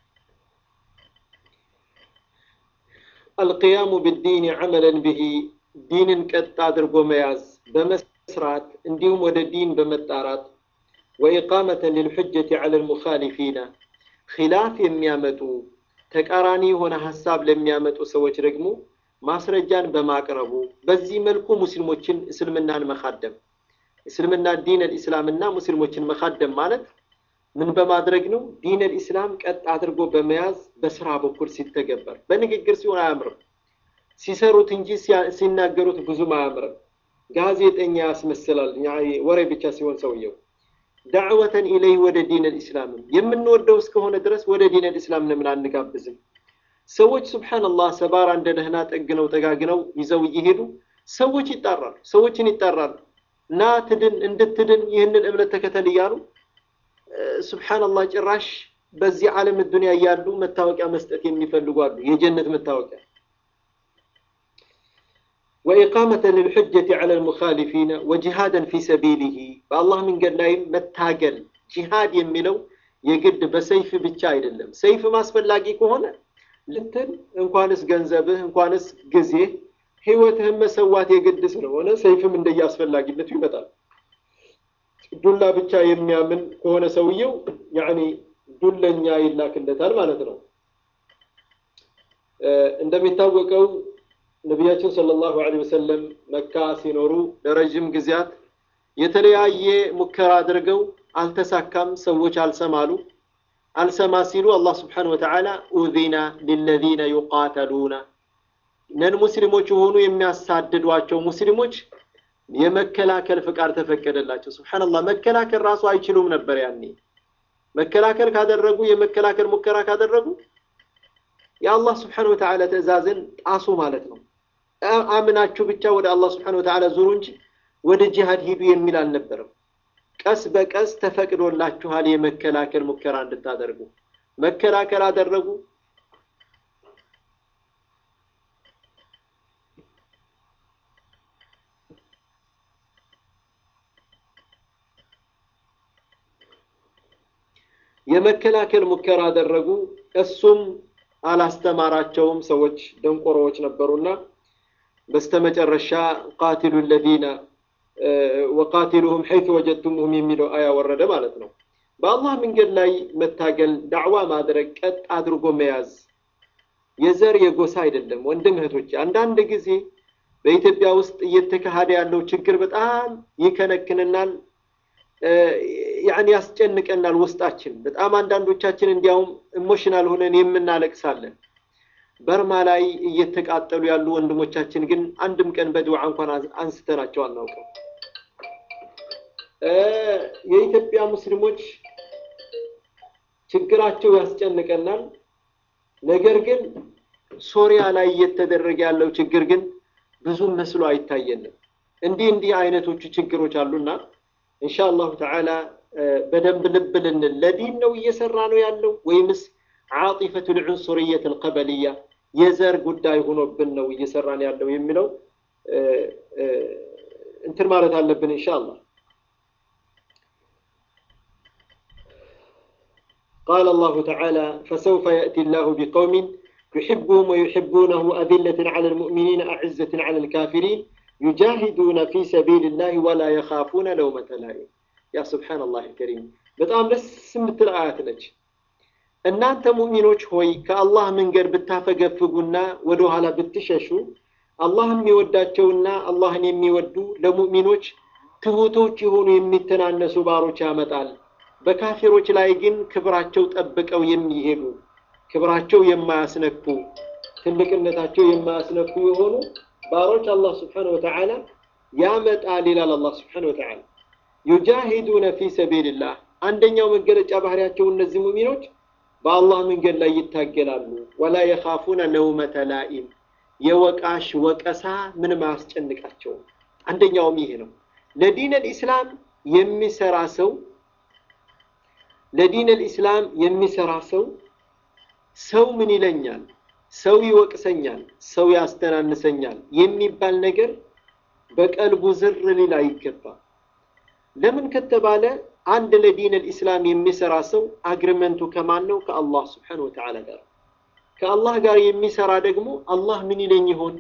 القيام بالدين عملا به دين قد አድርጎ መያዝ በመስራት እንዲሁም ወደ ዲን በመጣራት وإقامة للحجة على المخالفين خلاف የሚያመጡ ተቃራኒ የሆነ ሀሳብ ለሚያመጡ ሰዎች ደግሞ ማስረጃን በማቅረቡ በዚህ መልኩ ሙስሊሞችን እስልምናን መካደም እስልምና ዲን አልኢስላምና ሙስሊሞችን መካደም ማለት ምን በማድረግ ነው? ዲን አልኢስላም ቀጥ አድርጎ በመያዝ በስራ በኩል ሲተገበር፣ በንግግር ሲሆን አያምርም። ሲሰሩት እንጂ ሲናገሩት ብዙም አያምርም። ጋዜጠኛ ያስመስላል ወሬ ብቻ ሲሆን ሰውየው። ዳዕወተን ኢለይህ ወደ ዲን አልኢስላምም የምንወደው እስከሆነ ድረስ ወደ ዲን አልኢስላም ለምን አንጋብዝም? ሰዎች ሱብሓነላህ ሰባራ እንደ ደህና ጠግነው ጠጋግነው ይዘው እየሄዱ ሰዎች ይጣራሉ፣ ሰዎችን ይጣራሉ። ና ትድን እንድትድን ይህንን እምነት ተከተል እያሉ ሱብሓነላህ ጭራሽ በዚህ ዓለም ዱንያ እያሉ መታወቂያ መስጠት የሚፈልጉ አሉ፣ የጀነት መታወቂያ። ወኢቃመተ ልልሑጀት ዐለ ልሙኻሊፊነ ወጂሃደን ፊ ሰቢሊሂ በአላህ መንገድ ላይም መታገል ጂሃድ የሚለው የግድ በሰይፍ ብቻ አይደለም። ሰይፍ ማስፈላጊ ከሆነ ልትል እንኳንስ ገንዘብህ እንኳንስ ጊዜ ህይወትህን መሰዋት የግድ ስለሆነ ሰይፍም እንደየ አስፈላጊነቱ ይመጣል። ዱላ ብቻ የሚያምን ከሆነ ሰውየው ያኒ ዱለኛ ይላክለታል ማለት ነው። እንደሚታወቀው ነቢያችን ሰለላሁ ዐለይሂ ወሰለም መካ ሲኖሩ ለረዥም ጊዜያት የተለያየ ሙከራ አድርገው አልተሳካም። ሰዎች አልሰማሉ። አልሰማ ሲሉ አላህ ስብሓነሁ ወተዓላ ኡዚነ ሊለዚነ ዩቃተሉነ ነን ሙስሊሞች የሆኑ የሚያሳድዷቸው ሙስሊሞች የመከላከል ፍቃድ ተፈቀደላቸው። ሱብሓነላህ መከላከል ራሱ አይችሉም ነበር ያኔ። መከላከል ካደረጉ የመከላከል ሙከራ ካደረጉ የአላህ ስብሓነሁ ወተዓላ ትዕዛዝን ጣሱ ማለት ነው። አምናችሁ ብቻ ወደ አላህ ስብሓነሁ ወተዓላ ዙሩ እንጂ ወደ ጂሃድ ሂዱ የሚል አልነበረም። ቀስ በቀስ ተፈቅዶላችኋል የመከላከል ሙከራ እንድታደርጉ። መከላከል አደረጉ። የመከላከል ሙከራ አደረጉ። እሱም አላስተማራቸውም። ሰዎች ደንቆሮዎች ነበሩና በስተመጨረሻ ቃቲሉ ለዚነ ወቃቲሉሁም ሐይቱ ወጀድቱሙሁም የሚለው አያ ወረደ ማለት ነው። በአላህ መንገድ ላይ መታገል፣ ዳዕዋ ማድረግ፣ ቀጥ አድርጎ መያዝ የዘር የጎሳ አይደለም። ወንድም እህቶች፣ አንዳንድ ጊዜ በኢትዮጵያ ውስጥ እየተካሄደ ያለው ችግር በጣም ይከነክንናል፣ ያኔ ያስጨንቀናል ውስጣችን። በጣም አንዳንዶቻችን እንዲያውም ኢሞሽናል ሆነን የምናለቅሳለን። በርማ ላይ እየተቃጠሉ ያሉ ወንድሞቻችን ግን አንድም ቀን በድዋ እንኳን አንስተናቸው አናውቅም። የኢትዮጵያ ሙስሊሞች ችግራቸው ያስጨንቀናል። ነገር ግን ሶሪያ ላይ እየተደረገ ያለው ችግር ግን ብዙም መስሎ አይታየንም። እንዲህ እንዲህ አይነቶቹ ችግሮች አሉና ኢንሻአላሁ ተዓላ በደንብ ልብ ልንል ለዲን ነው እየሰራ ነው ያለው ወይምስ ዓጢፈቱል ዑንሱርየት አልቀበልያ የዘር ጉዳይ ሆኖብን ነው እየሰራን ያለው የሚለው እንትን ማለት አለብን ኢንሻአላህ። قال الله تعالى فسوف يأتي الله بقوم يحبهم ويحبونه أذلة على المؤمنين أعزة على الكافرين يجاهدون في سبيل الله ولا يخافون لومة لائم يا سبحان الله الكريم በጣም ደስ የምትል አያት ነች። እናንተ ሙእሚኖች ሆይ ከአላህ መንገድ ብታፈገፍጉና ወደ ኋላ ብትሸሹ አላህ የሚወዳቸውና አላህን የሚወዱ ለሙእሚኖች ትሁቶች የሆኑ የሚተናነሱ ባሮች ያመጣል። በካፊሮች ላይ ግን ክብራቸው ጠብቀው የሚሄዱ ክብራቸው የማያስነኩ ትልቅነታቸው የማያስነኩ የሆኑ ባሮች አላህ ስብሓነሁ ወተዓላ ያመጣል ይላል አላህ ስብሓነሁ ወተዓላ። ዩጃሂዱነ ፊ ሰቢልላህ አንደኛው መገለጫ ባህሪያቸው እነዚህ ሙእሚኖች በአላህ መንገድ ላይ ይታገላሉ። ወላ የኻፉነ ለውመተ ላኢም የወቃሽ ወቀሳ ምንም አያስጨንቃቸውም። አንደኛውም ይሄ ነው። ለዲን አልኢስላም የሚሰራ ሰው ለዲን አልኢስላም የሚሰራ ሰው ሰው ምን ይለኛል፣ ሰው ይወቅሰኛል፣ ሰው ያስተናንሰኛል የሚባል ነገር በቀልቡ ዝር ሊል አይገባም። ለምን ከተባለ አንድ ለዲን አልኢስላም የሚሰራ ሰው አግሪመንቱ ከማን ነው? ከአላህ ስብሓነሁ ወተዓላ ጋር። ከአላህ ጋር የሚሰራ ደግሞ አላህ ምን ይለኝ ይሆን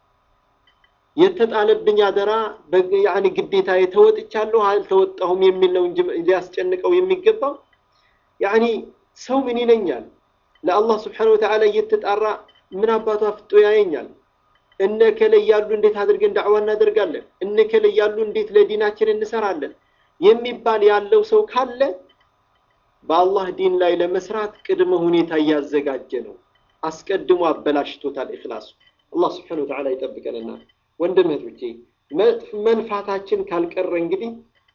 የተጣለብኝ አደራ ያኒ ግዴታ የተወጥቻለሁ አልተወጣሁም የሚል ነው እንጂ ሊያስጨንቀው የሚገባው ያኒ ሰው ምን ይለኛል ለአላህ ስብሓነሁ ወተዓላ እየተጣራ ምን አባቱ አፍጦ ያየኛል እነ ከለ ያሉ እንዴት አድርገን ዳዕዋ እናደርጋለን እነ ከለ ያሉ እንዴት ለዲናችን እንሰራለን የሚባል ያለው ሰው ካለ በአላህ ዲን ላይ ለመስራት ቅድመ ሁኔታ እያዘጋጀ ነው አስቀድሞ አበላሽቶታል ኢኽላሱ አላህ ስብሓነሁ ወተዓላ ይጠብቀንና ወንድም እህቶቼ መልፋታችን ካልቀረ እንግዲህ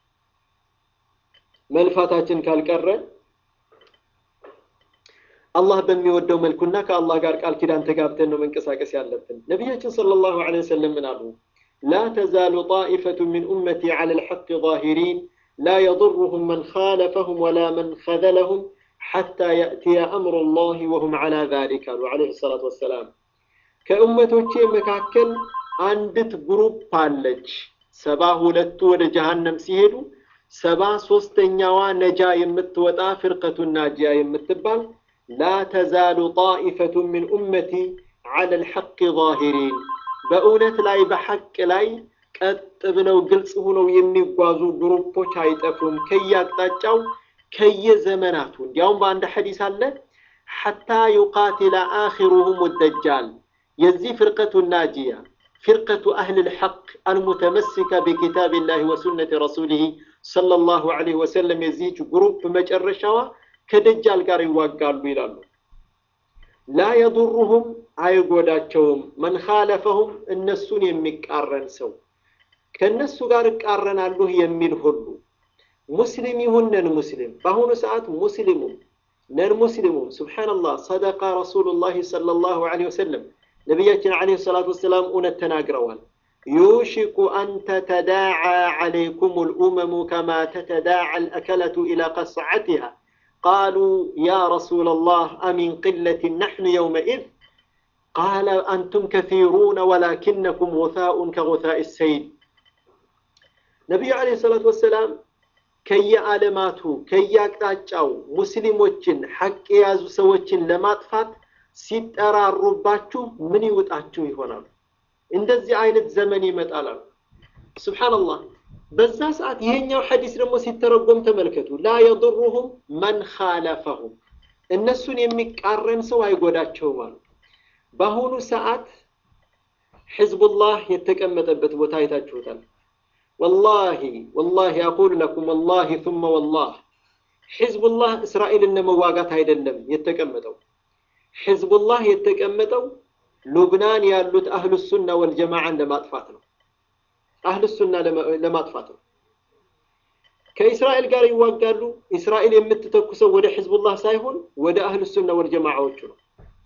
መልፋታችን ካልቀረ አላህ በሚወደው መልኩና ከአላህ ጋር ቃል ኪዳን ተጋብተን ነው መንቀሳቀስ ያለብን። ነቢያችን ሰለላሁ ዐለይሂ ወሰለም ምን አሉ? ላ ተዛሉ ጣኢፈቱ ሚን ኡመቲ ዐለ ልሐቅ ዛሂሪን ላ የضሩሁም መን ኻለፈሁም ወላ መን ኸዘለሁም ሐታ የእትየ አምሩ ላህ ወሁም ዐላ ዛሊክ አሉ ዐለይሂ ሰላቱ ወሰላም። ከኡመቶቼ መካከል አንዲት ግሩፕ አለች። ሰባ ሁለቱ ወደ ጀሃነም ሲሄዱ ሰባ ሶስተኛዋ ነጃ የምትወጣ ፍርቀቱ ናጂያ የምትባል ላ ተዛሉ ጣኢፈቱ ሚን ኡመቲ ዐለ ልሐቅ ዛሂሪን በእውነት ላይ በሐቅ ላይ ቀጥ ብለው ግልጽ ሆነው የሚጓዙ ግሩፖች አይጠፉም ከየአቅጣጫው ከየዘመናቱ። እንዲያውም በአንድ ሐዲስ አለ ሐታ ዩቃቲለ አኺሩሁም ደጃል የዚህ ፍርቀቱ ናጂያ ፍርቀቱ አህል ልሐቅ አልሙተመሲከ ቢኪታቢላህ ወሱነቲ ረሱሊህ ሰለላሁ ዐለይሂ ወሰለም የዚህች ግሩፕ መጨረሻዋ ከደጃል ጋር ይዋጋሉ ይላሉ። ላ የዱሩሁም አይጎዳቸውም፣ መን ኻለፈሁም እነሱን የሚቃረን ሰው ከእነሱ ጋር እቃረናለሁ የሚል ሁሉ ሙስሊም ይሁን ነን ሙስሊም፣ በአሁኑ ሰዓት ሙስሊሙም ነን ሙስሊሙም ሱብሓነላህ ሰደቃ ረሱሉላህ ሰለላሁ ዐለይሂ ወሰለም ነቢያችን ዐለይሂ ሰላቱ ወሰላም እውነት ተናግረዋል። ዩሽኩ አን ተተዳዓ ዐለይኩም ልኡመሙ ከማ ተተዳዓ ልአከለቱ ኢላ ቀስዓቲሃ ቃሉ ያ ረሱላ ላህ አሚን ቅለትን ናሕኑ የውመኢዝ ቃለ አንቱም ከሲሩነ ወላኪነኩም ጉሳኡን ከጉሳኢ ሰይል። ነቢዩ ዐለይሂ ሰላቱ ወሰላም ከየዓለማቱ ከየአቅጣጫው ሙስሊሞችን ሐቅ የያዙ ሰዎችን ለማጥፋት ሲጠራሩባችሁ ምን ይውጣችሁ ይሆናሉ። እንደዚህ አይነት ዘመን ይመጣላሉ። ሱብሓነላህ። በዛ ሰዓት ይሄኛው ሐዲስ ደግሞ ሲተረጎም ተመልከቱ። ላ የضሩሁም መን ኻለፈሁም እነሱን የሚቃረን ሰው አይጎዳቸውም አሉ። በአሁኑ ሰዓት ሕዝቡላህ የተቀመጠበት ቦታ አይታችሁታል። ወላሂ ወላሂ አቁሉ ለኩም ወላሂ ثመ ወላህ ሕዝቡላህ እስራኤልን ለመዋጋት አይደለም የተቀመጠው። ሕዝቡላህ የተቀመጠው ሉብናን ያሉት አህሉ ሱና ወልጀማዓን ለማጥፋት ነው። አህሉ ሱና ለማጥፋት ነው። ከእስራኤል ጋር ይዋጋሉ። እስራኤል የምትተኩሰው ወደ ሕዝቡላህ ሳይሆን ወደ አህሉ ሱና ወልጀማዓዎቹ ነው።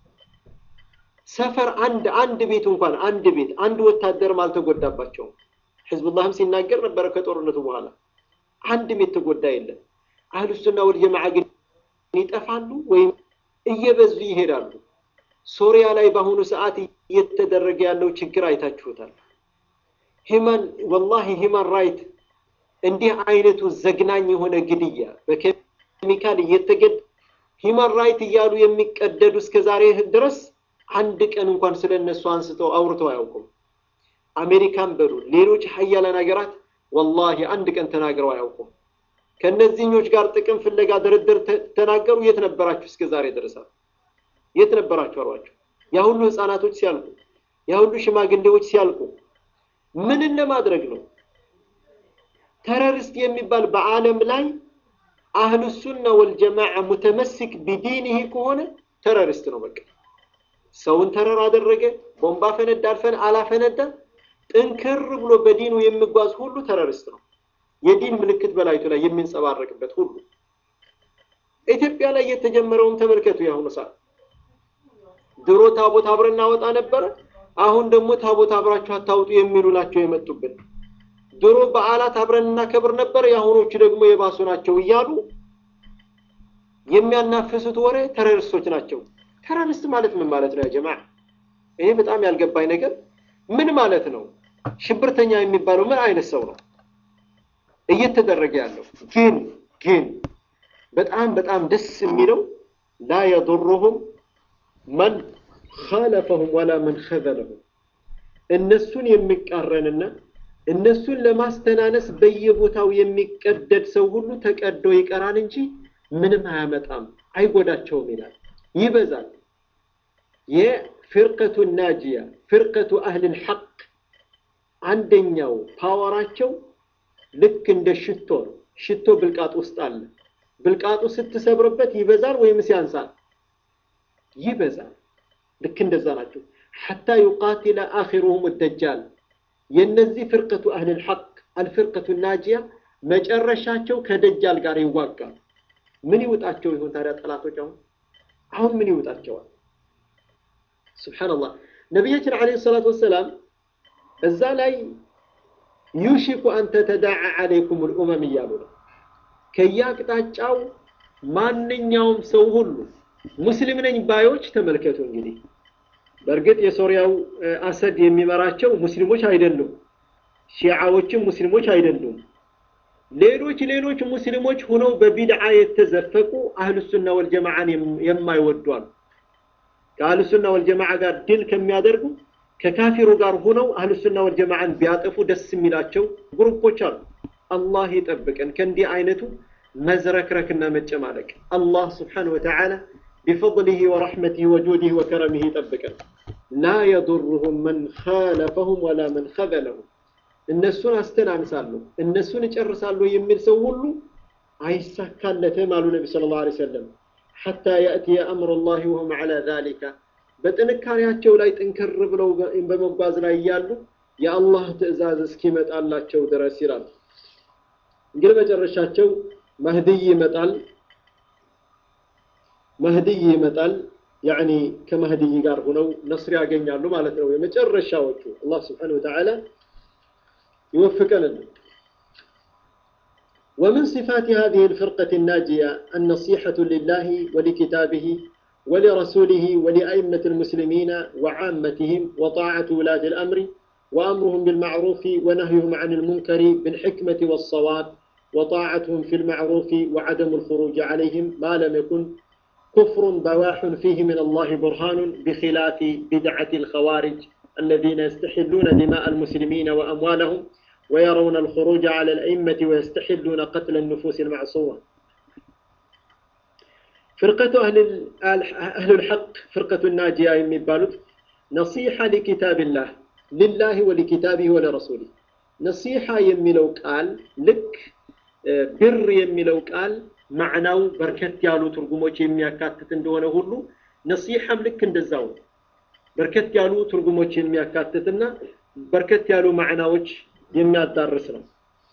ሰፈር አንድ አንድ ቤት እንኳን አንድ ቤት አንድ ወታደርም አልተጎዳባቸውም። ሕዝቡላህም ሲናገር ነበረ ከጦርነቱ በኋላ አንድ ቤት ተጎዳ የለም። አህሉ ሱና ወልጀማዓ ግን ይጠፋሉ ወይም እየበዙ ይሄዳሉ። ሶሪያ ላይ በአሁኑ ሰዓት እየተደረገ ያለው ችግር አይታችሁታል። ሂማን ወላሂ ሂማን ራይት እንዲህ አይነቱ ዘግናኝ የሆነ ግድያ በኬሚካል እየተገድ ሂማን ራይት እያሉ የሚቀደዱ እስከ ዛሬ ድረስ አንድ ቀን እንኳን ስለ እነሱ አንስተው አውርተው አያውቁም። አሜሪካን በሉ ሌሎች ሀያላን ሀገራት ወላሂ አንድ ቀን ተናግረው አያውቁም። ከእነዚህኞች ጋር ጥቅም ፍለጋ ድርድር ተናገሩ። የት ነበራችሁ እስከ ዛሬ ድረሳል? የት ነበራችሁ አሏቸው። ያ ሁሉ ህፃናቶች ሲያልቁ፣ ያ ሁሉ ሽማግሌዎች ሲያልቁ ምንን ለማድረግ ነው? ተረሪስት የሚባል በዓለም ላይ አህሉ ሱና ወልጀማዓ ሙተመሲክ ቢዲንህ ከሆነ ተረሪስት ነው። በቃ ሰውን ተረር አደረገ፣ ቦምባ ፈነዳ፣ አልፈን አላፈነዳ፣ ጥንክር ብሎ በዲኑ የሚጓዝ ሁሉ ተረሪስት ነው። የዲን ምልክት በላይቱ ላይ የሚንጸባረቅበት ሁሉ ኢትዮጵያ ላይ የተጀመረውን ተመልከቱ። የአሁኑ ሰዓት ድሮ ታቦት አብረን እናወጣ ነበረ። አሁን ደግሞ ታቦት አብራችሁ አታውጡ የሚሉ ናቸው የመጡብን። ድሮ በዓላት አብረን እናከብር ነበር፣ የአሁኖቹ ደግሞ የባሱ ናቸው እያሉ የሚያናፍሱት ወሬ ተረሪስቶች ናቸው። ተረሪስት ማለት ምን ማለት ነው? ያ ጀማዓ ይሄ በጣም ያልገባኝ ነገር ምን ማለት ነው? ሽብርተኛ የሚባለው ምን አይነት ሰው ነው እየተደረገ ያለው? ግን ግን በጣም በጣም ደስ የሚለው ላ የضሩሁም መን ኻለፈሁም ወላ መን ኸዘለሁም እነሱን የሚቃረንና እነሱን ለማስተናነስ በየቦታው የሚቀደድ ሰው ሁሉ ተቀዶ ይቀራል እንጂ ምንም አያመጣም፣ አይጎዳቸውም ይላል። ይበዛል። የፍርቀቱ ናጂያ ፍርቀቱ አህልል ሐቅ አንደኛው ፓወራቸው ልክ እንደ ሽቶ ነው። ሽቶ ብልቃጥ ውስጥ አለ። ብልቃጡ ስትሰብርበት ይበዛል ወይምስ ያንሳል? ይበዛል። ልክ እንደዛ ናቸው። ሐታ ዩቃቲለ አኺሩሁም ደጃል የነዚህ ፍርቀቱ አህልል ሐቅ አልፍርቀቱ ናጂያ መጨረሻቸው ከደጃል ጋር ይዋጋሉ። ምን ይውጣቸው ይሆን ታዲያ ጠላቶች? አሁን አሁን ምን ይውጣቸዋል? ሱብሓነላህ ነቢያችን ዓለይሂ ሰላቱ ወሰላም እዛ ላይ ዩሽኩ አን ተተዳዓ ዓለይኩም ልኡመም እያሉ ነው። ከየአቅጣጫው ማንኛውም ሰው ሁሉ ሙስሊም ነኝ ባዮች ተመልከቱ እንግዲህ በእርግጥ የሶሪያው አሰድ የሚመራቸው ሙስሊሞች አይደሉም። ሺዓዎችም ሙስሊሞች አይደሉም። ሌሎች ሌሎች ሙስሊሞች ሁነው በቢድዓ የተዘፈቁ አህልሱና ወልጀማዓን የማይወዱ አሉ። ከአህልሱና ወልጀማዓ ጋር ድል ከሚያደርጉ ከካፊሩ ጋር ሁነው አህልሱና ወልጀማዓን ቢያጠፉ ደስ የሚላቸው ግሩፖች አሉ። አላህ ይጠብቀን ከእንዲህ አይነቱ መዝረክረክና መጨማለቅ። አላህ ስብሓነሁ ወተዓላ ቢፈضሊሂ ወረሕመቲሂ ወጁዲሂ ወከረሚሂ ይጠብቀን። ላ የዱሩሁም መን ኻለፈሁም ወላ መን ኸዘለሁም እነሱን አስተናንሳለሁ እነሱን እጨርሳለሁ የሚል ሰው ሁሉ አይሳካለትም አሉ ነቢ ሰለላሁ ዐለይሂ ወሰለም። ሐታ የእትየ አምሩላሂ ወሁም ዐላ ዛሊካ በጥንካሬያቸው ላይ ጥንክር ብለው በመጓዝ ላይ እያሉ የአላህ ትዕዛዝ እስኪመጣላቸው ድረስ ይላል። እንግዲህ መጨረሻቸው መህድይ ይመጣል መህድይ ይመጣል። ያዕኒ ከመህድይ ጋር ሆነው ነስር ያገኛሉ ማለት ነው። የመጨረሻዎቹ አላህ ስብሓነሁ ወተዓላ يوفقنا ومن صفات هذه الفرقة الناجية النصيحة لله ولكتابه ولرسوله ولأئمة المسلمين وعامتهم وطاعة ولاة الأمر وأمرهم بالمعروف ونهيهم عن المنكر بالحكمة والصواب وطاعتهم في المعروف وعدم الخروج عليهم ما لم يكن كفر بواح فيه من الله برهان بخلاف بدعة الخوارج الذين يستحلون دماء المسلمين وأموالهم ويرون الخروج على الأئمة ويستحلون قتل النفوس المعصومة فرقة أهل أهل الحق فرقة الناجية يمبالوت نصيحة لكتاب الله لله ولكتابه ولرسوله نصيحة يميلو قال لك بر يميلو قال معناو بركت يالو ترجموች የሚያካትት እንደሆነ ሁሉ ነሲሐም ልክ እንደዛው በርከት ያሉ ትርጉሞች የሚያካትትና በርከት ያሉ ማዕናዎች የሚያዳርስ ነው።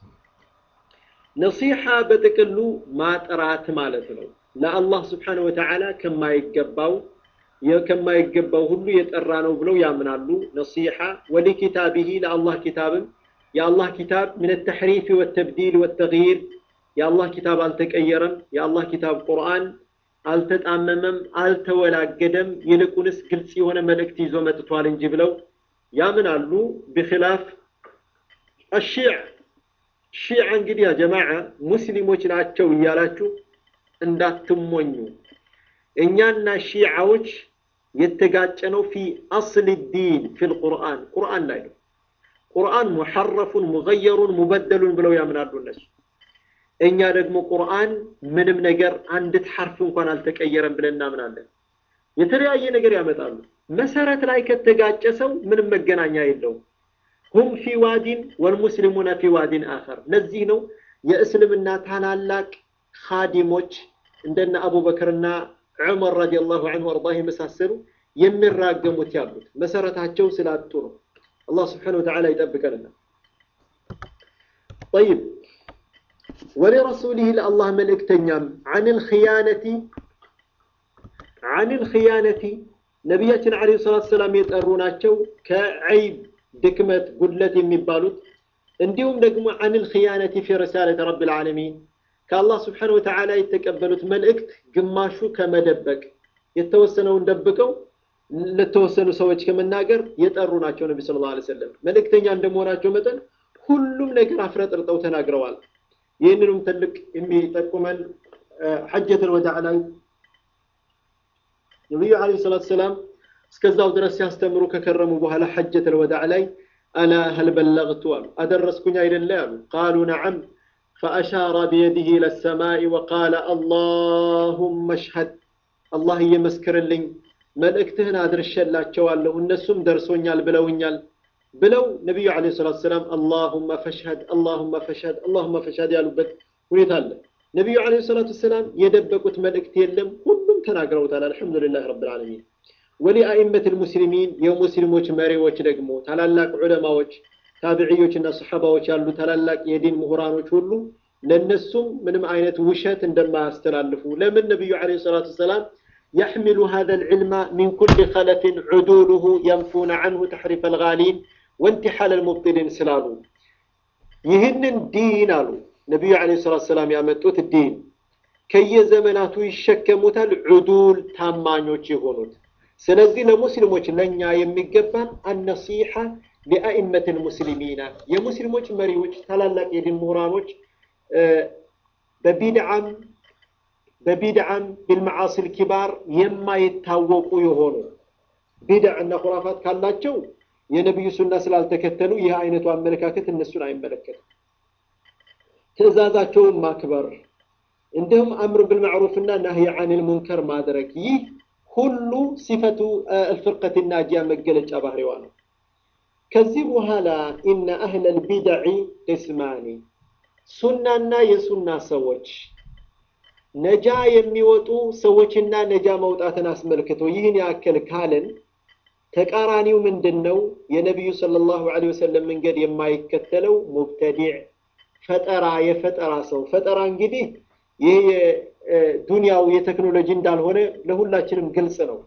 ነሲሐ በጥቅሉ ማጥራት ማለት ነው። ለአላህ ስብሓነሁ ወተዓላ ከማይገባው ከማይገባው ሁሉ የጠራ ነው ብለው ያምናሉ። ነሲሐ ወሊኪታቢሂ ለአላህ ኪታብም የአላህ ኪታብ ምን ተሕሪፍ ወተብዲል ወተግይር የአላህ ኪታብ አልተቀየረም። የአላህ ኪታብ ቁርአን አልተጣመመም፣ አልተወላገደም፣ ይልቁንስ ግልጽ የሆነ መልእክት ይዞ መጥቷል እንጂ ብለው ያምናሉ። ቢክላፍ አሺዕ ሺዓ እንግዲህ ያ ጀማዓ ሙስሊሞች ናቸው እያላችሁ እንዳትሞኙ። እኛና ሺዓዎች የተጋጨነው ፊ አስል ዲን ፊል ቁርአን ቁርአን ላይ ነው። ቁርአን ሙሐረፉን ሙገየሩን ሙበደሉን ብለው ያምናሉ እነሱ። እኛ ደግሞ ቁርአን ምንም ነገር አንዲት ሐርፍ እንኳን አልተቀየረም ብለን እናምናለን። የተለያየ ነገር ያመጣሉ። መሰረት ላይ ከተጋጨ ሰው ምንም መገናኛ የለውም። ሁም ፊ ዋዲን ወልሙስሊሙነ ፊ ዋዲን አኸር። ለዚህ ነው የእስልምና ታላላቅ ኻዲሞች እንደነ አቡበክርና ዑመር ረዲየላሁ ዐንሁ ወአርዳህ የመሳሰሉ የሚራገሙት ያሉት መሰረታቸው ስላጡ ነው። አላህ ስብሓነሁ ወተዓላ ይጠብቀንና ጠይብ ወሊረሱሊህ ለአላህ መልእክተኛም ዐኒል ኽያነቲ ዐኒል ኽያነቲ ነቢያችን ዓለይሂ ሰላቱ ሰላም የጠሩ ናቸው ከዐይብ ድክመት፣ ጉድለት የሚባሉት እንዲሁም ደግሞ ዐኒል ኽያነቲ ፊ ሪሳለቲ ረቢል ዓለሚን ከአላህ ስብሓነሁ ወተዓላ የተቀበሉት መልእክት ግማሹ ከመደበቅ የተወሰነውን ደብቀው ለተወሰኑ ሰዎች ከመናገር የጠሩ ናቸው። ነቢ ሰለላሁ ዐለይሂ ወሰለም መልእክተኛ እንደመሆናቸው መጠን ሁሉም ነገር አፍረጥርጠው ተናግረዋል። ይህንንም ትልቅ የሚጠቁመን ሐጀተል ወዳዕ ላይ ነቢዩ ዐለይሂ ሰላቱ ሰላም እስከዛው ድረስ ሲያስተምሩ ከከረሙ በኋላ ሐጀተል ወዳዕ ላይ አላ ሀል በለግቱ አሉ፣ አደረስኩኝ አይደለ አሉ። ቃሉ ነዓም ፈአሻረ ቢየዲህ ኢለ ሰማኢ ወቃለ አላሁመ እሽሀድ፣ አላህ እየመስክርልኝ መልእክትህን አድርሸላቸዋለሁ እነሱም ደርሶኛል ብለውኛል ብለው ነቢዩ ዓለይሂ ሰላቱ ሰላም አላሁመ ፈሽሀድ አላሁመ ፈሽሀድ አላሁመ ፈሽሀድ ያሉበት ሁኔታ አለ። ነቢዩ ዓለይሂ ሰላቱ ሰላም የደበቁት መልእክት የለም፣ ሁሉም ተናግረውታል። አልሐምዱሊላህ ረብል ዓለሚን። ወሊአኢመት ልሙስሊሚን የሙስሊሞች መሪዎች ደግሞ ታላላቅ ዑለማዎች፣ ታቢዕዮችና ሰሓባዎች ያሉ ታላላቅ የዲን ምሁራኖች ሁሉ ለእነሱም ምንም አይነት ውሸት እንደማያስተላልፉ ለምን ነቢዩ ዓለይሂ ሰላቱ ሰላም يحمل هذا العلم من كل خلف عدوله ينفون عنه تحريف الغالين وانتحال المبطلين سلالو ይህንን ዲን አሉ ነቢዩ ዓለይሂ ሰላቱ ሰላም ያመጡት ዲን ከየዘመናቱ ይሸከሙታል ዑዱል ታማኞች የሆኑት። ስለዚህ ለሙስሊሞች ለእኛ የሚገባን አነሲሐ ሊአኢመት ልሙስሊሚና የሙስሊሞች መሪዎች ታላላቅ የዲን ምሁራኖች በቢድዓም በቢድዓም ቢልመዓሲል ኪባር የማይታወቁ የሆኑ ቢድዕ እና ኩራፋት ካላቸው የነቢዩ ሱና ስላልተከተሉ ይህ አይነቱ አመለካከት እነሱን አይመለከትም። ትዕዛዛቸውን ማክበር እንዲሁም አምር ብልማዕሩፍና ናህይ አኒል ሙንከር ማድረግ ይህ ሁሉ ሲፈቱ አልፍርቀት ናጂያ መገለጫ ባህሪዋ ነው። ከዚህ በኋላ ኢነ አህለል ቢድዕ ቅስማኒ ሱናና የሱና ሰዎች ነጃ የሚወጡ ሰዎችና ነጃ መውጣትን አስመልክቶ ይህን ያክል ካልን ተቃራኒው ምንድን ነው? የነቢዩ ሰለላሁ ዐለይሂ ወሰለም መንገድ የማይከተለው ሙብተዲዕ ፈጠራ፣ የፈጠራ ሰው ፈጠራ እንግዲህ ይህ ዱንያው የቴክኖሎጂ እንዳልሆነ ለሁላችንም ግልጽ ነው።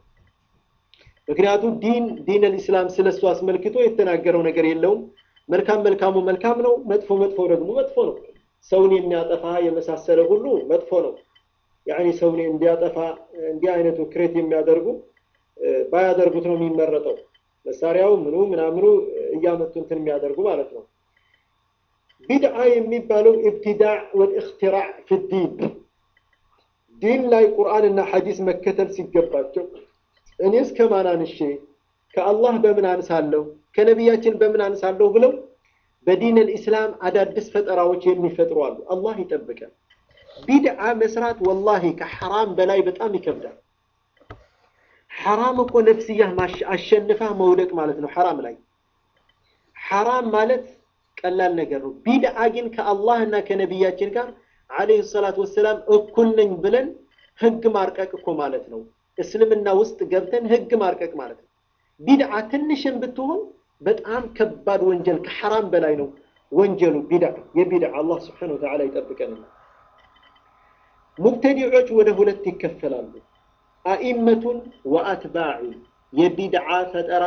ምክንያቱም ዲን ዲን አልኢስላም ስለሱ አስመልክቶ የተናገረው ነገር የለውም። መልካም መልካሙ መልካም ነው፣ መጥፎ መጥፎ ደግሞ መጥፎ ነው። ሰውን የሚያጠፋ የመሳሰለ ሁሉ መጥፎ ነው። ያኒ ሰውን እንዲያጠፋ እንዲህ አይነቱ ክሬት የሚያደርጉ ባያደርጉት ነው የሚመረጠው። መሳሪያው ምኑ ምናምኑ እያመጡ እንትን የሚያደርጉ ማለት ነው። ቢድዓ የሚባለው ኢብቲዳዕ ወልእክትራዕ ፊዲን ዲን ላይ ቁርአንና ሐዲስ መከተል ሲገባቸው እኔስ ከማን አንሼ ከአላህ በምን አንሳለሁ ከነቢያችን በምን አንሳለሁ ብለው በዲን አልኢስላም አዳዲስ ፈጠራዎች የሚፈጥሩ አሉ። አላህ ይጠብቀን። ቢድዓ መስራት ወላሂ ከሐራም በላይ በጣም ይከብዳል። ሐራም እኮ ነፍስያ አሸንፋ መውደቅ ማለት ነው። ሐራም ላይ ሐራም ማለት ቀላል ነገር ነው። ቢድዓ ግን ከአላህ እና ከነቢያችን ጋር ዓለይሂ ሰላቱ ወሰላም እኩል ነኝ ብለን ህግ ማርቀቅ እኮ ማለት ነው። እስልምና ውስጥ ገብተን ህግ ማርቀቅ ማለት ነው። ቢድዓ ትንሽም ብትሆን በጣም ከባድ ወንጀል ከሐራም በላይ ነው ወንጀሉ ቢድዓ የቢድዓ አላህ ስብሓነሁ ወተዓላ ይጠብቀንና ሙብተዲዖች ወደ ሁለት ይከፈላሉ። አኢመቱን ወአትባዑ የቢድዓ ፈጠራ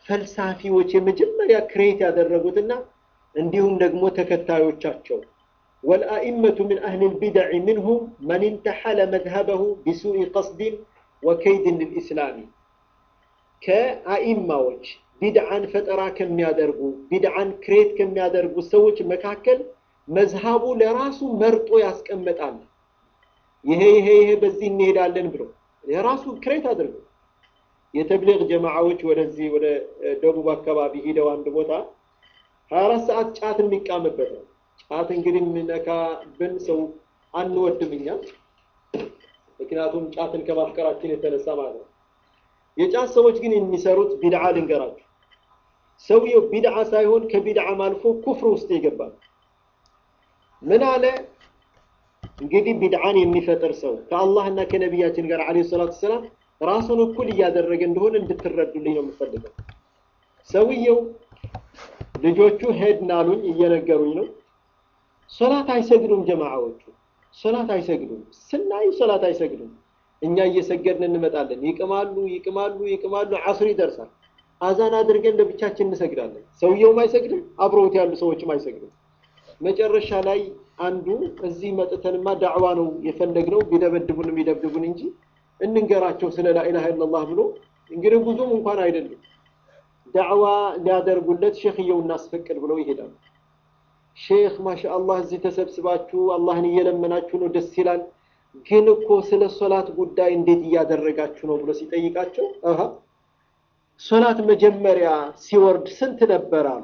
ፈልሳፊዎች የመጀመሪያ ክሬት ያደረጉትና እንዲሁም ደግሞ ተከታዮቻቸው والأئمة من أهل البدع منهم من انتحل مذهبه بسوء قصد وكيد للإسلام كأئمة ቢድዓን ፈጠራ ከሚያደርጉ ቢድዓን ክሬት ከሚያደርጉ ሰዎች መካከል መዝሃቡ ለራሱ መርጦ ያስቀምጣል። ይሄ ይሄ ይሄ በዚህ እንሄዳለን ብሎ የራሱ ክሬት አድርጎ የተብሊግ ጀማዓዎች ወደዚህ ወደ ደቡብ አካባቢ ሂደው አንድ ቦታ 24 ሰዓት ጫት የሚቃምበት ነው። ጫት እንግዲህ የሚነካብን ሰው አንወድም እኛ፣ ምክንያቱም ጫትን ከማፍቀራችን የተነሳ ማለት ነው። የጫት ሰዎች ግን የሚሰሩት ቢድዓ ልንገራችሁ። ሰውየው ቢድዓ ሳይሆን ከቢድዓም አልፎ ኩፍር ውስጥ ይገባል። ምን አለ እንግዲህ ቢድዓን የሚፈጥር ሰው ከአላህና ከነቢያችን ጋር ዓለይሂ ሰላቱ ሰላም ራሱን እኩል እያደረገ እንደሆነ እንድትረዱልኝ ነው የምፈልገው። ሰውየው ልጆቹ ሄድን አሉኝ፣ እየነገሩኝ ነው። ሶላት አይሰግዱም ጀማዓዎቹ፣ ሶላት አይሰግዱም። ስናይ ሶላት አይሰግዱም። እኛ እየሰገድን እንመጣለን። ይቅማሉ ይቅማሉ ይቅማሉ፣ አስር ይደርሳል። አዛን አድርገን ለብቻችን እንሰግዳለን። ሰውየውም አይሰግድም፣ አብረውት ያሉ ሰዎችም አይሰግዱም። መጨረሻ ላይ አንዱ እዚህ መጥተንማ ዳዕዋ ነው የፈለግነው ቢደበድቡን የሚደብድቡን እንጂ እንንገራቸው ስለ ላኢላሃ ኢለላህ ብሎ እንግዲህ ብዙም እንኳን አይደለም ዳዕዋ ሊያደርጉለት ሼክየው እናስፈቅድ ብለው ይሄዳሉ። ሼክ ማሻአላህ እዚህ ተሰብስባችሁ አላህን እየለመናችሁ ነው፣ ደስ ይላል ግን እኮ ስለ ሶላት ጉዳይ እንዴት እያደረጋችሁ ነው ብሎ ሲጠይቃቸው አሃ ሶላት መጀመሪያ ሲወርድ ስንት ነበር አሉ።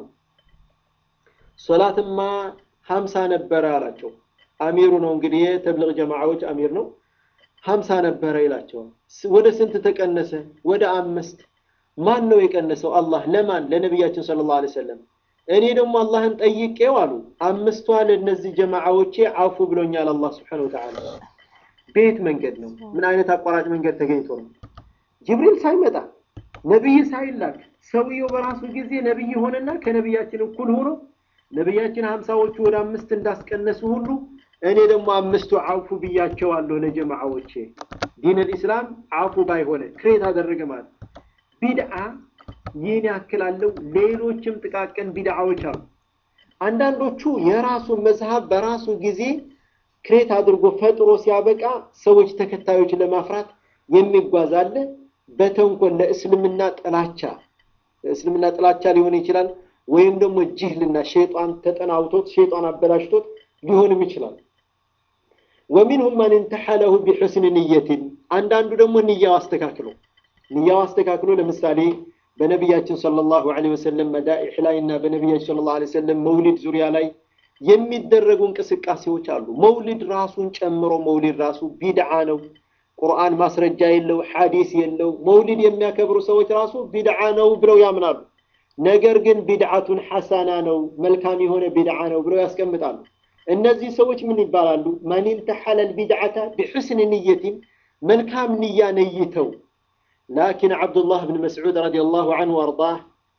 ሶላትማ ሀምሳ ነበረ አላቸው። አሚሩ ነው እንግዲህ የተብሊግ ጀማዓዎች አሚር ነው። ሀምሳ ነበረ ይላቸዋል። ወደ ስንት ተቀነሰ? ወደ አምስት። ማን ነው የቀነሰው? አላህ። ለማን? ለነቢያችን ሰለላሁ ዐለይሂ ወሰለም። እኔ ደግሞ አላህን ጠይቄው አሉ አምስቷ ለእነዚህ ጀማዓዎቼ አፉ ብሎኛል አላህ ሱብሓነሁ ወተዓላ በየት መንገድ ነው? ምን አይነት አቋራጭ መንገድ ተገኝቶ ነው? ጅብሪል ሳይመጣ ነብይ ሳይላክ ሰውየው በራሱ ጊዜ ነብይ ሆነና ከነብያችን እኩል ሆኖ ነብያችን ሀምሳዎቹ ወደ አምስት እንዳስቀነሱ ሁሉ እኔ ደግሞ አምስቱ አፉ ብያቸዋለሁ ለጀማዓዎቼ። ዲን ልኢስላም አፉ ባይሆነ ክሬት አደረገ ማለት ቢድዓ ይህን ያክል አለው። ሌሎችም ጥቃቅን ቢድዓዎች አሉ። አንዳንዶቹ የራሱ መዝሀብ በራሱ ጊዜ ክሬት አድርጎ ፈጥሮ ሲያበቃ ሰዎች ተከታዮች ለማፍራት የሚጓዝ አለ። በተንኮል ለእስልምና ጥላቻ እስልምና ጥላቻ ሊሆን ይችላል፣ ወይም ደግሞ ጅህልና ሸይጣን ተጠናውቶት ሸይጣን አበላሽቶት ሊሆንም ይችላል። ወሚንሁም ማን እንተሐለሁ ቢሑስን ንየትን አንዳንዱ ደግሞ ንያው አስተካክሎ ንያው አስተካክሎ ለምሳሌ በነቢያችን ሰለላሁ ዐለይሂ ወሰለም መዳኢሕ ላይ እና በነቢያችን ሰለላሁ ዐለይሂ ወሰለም መውሊድ ዙሪያ ላይ የሚደረጉ እንቅስቃሴዎች አሉ። መውሊድ ራሱን ጨምሮ መውሊድ ራሱ ቢድዓ ነው። ቁርአን ማስረጃ የለው፣ ሐዲስ የለው። መውሊድ የሚያከብሩ ሰዎች ራሱ ቢድዓ ነው ብለው ያምናሉ። ነገር ግን ቢድዓቱን ሐሳና ነው፣ መልካም የሆነ ቢድዓ ነው ብለው ያስቀምጣሉ። እነዚህ ሰዎች ምን ይባላሉ? መን እንተሐለል ቢድዓተ ቢሑስን ንየቲን መልካም ንያ ነይተው ላኪን ዓብዱላህ ብን መስዑድ ረዲየላሁ ዐንሁ ወአርዳህ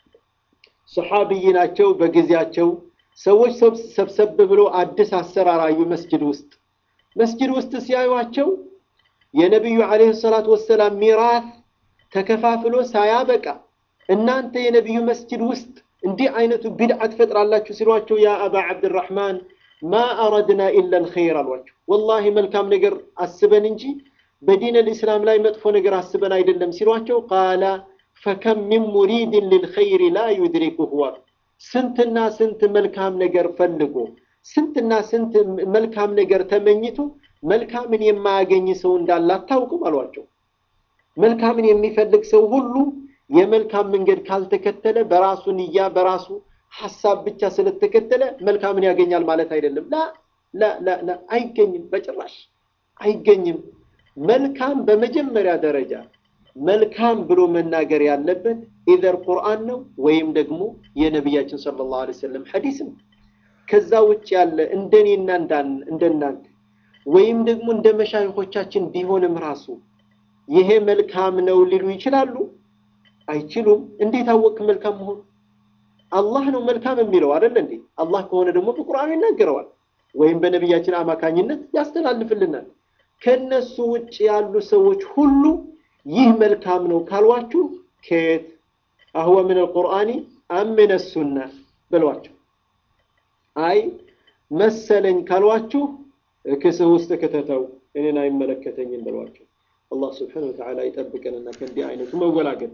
ሰሓቢይ ናቸው። በጊዜያቸው ሰዎች ሰብሰብ ብሎ አዲስ አሰራር አዩ። መስጅድ ውስጥ መስጅድ ውስጥ ሲያዩቸው የነቢዩ ዓለይሂ ሰላቱ ወሰላም ሚራት ተከፋፍሎ ሳያበቃ እናንተ የነቢዩ መስጅድ ውስጥ እንዲህ አይነቱ ቢድዓ ትፈጥራላችሁ ሲሏቸው ያ አባ ዓብድራሕማን ማ አረድና ኢላ ልኸይር አሏቸው። ወላሂ መልካም ነገር አስበን እንጂ በዲን ልእስላም ላይ መጥፎ ነገር አስበን አይደለም ሲሏቸው ቃላ ፈከም ሚን ሙሪድን ልልኸይሪ ላ ዩድሪኩሁ አሉ። ስንትና ስንት መልካም ነገር ፈልጎ ስንትና ስንት መልካም ነገር ተመኝቶ መልካምን የማያገኝ ሰው እንዳለ አታውቁም አሏቸው። መልካምን የሚፈልግ ሰው ሁሉ የመልካም መንገድ ካልተከተለ በራሱ ንያ በራሱ ሐሳብ ብቻ ስለተከተለ መልካምን ያገኛል ማለት አይደለም። ላ ላ ላ ላ አይገኝም፣ በጭራሽ አይገኝም። መልካም በመጀመሪያ ደረጃ መልካም ብሎ መናገር ያለበት ኢዘር ቁርአን ነው ወይም ደግሞ የነቢያችን ሰለላሁ ዐለይሂ ወሰለም ሐዲስ ነው። ከዛ ውጭ ያለ እንደኔና እንደናንተ ወይም ደግሞ እንደ መሻይኾቻችን ቢሆንም ራሱ ይሄ መልካም ነው ሊሉ ይችላሉ? አይችሉም። እንዴት አወቅ መልካም መሆኑ? አላህ ነው መልካም የሚለው አይደል እንዴ? አላህ ከሆነ ደግሞ በቁርአኑ ይናገረዋል ወይም በነቢያችን አማካኝነት ያስተላልፍልናል። ከነሱ ውጭ ያሉ ሰዎች ሁሉ ይህ መልካም ነው ካልዋችሁ ከየት አህወ ምን አልቁርአኒ አም ምን ሱና በሏቸው። አይ መሰለኝ ካሏችሁ ክስህ ውስጥ ክተተው እኔን አይመለከተኝም ብሏቸው። አላህ ስብሓነሁ ወተዓላ ይጠብቀንና ከእንዲህ አይነቱ መወላገድ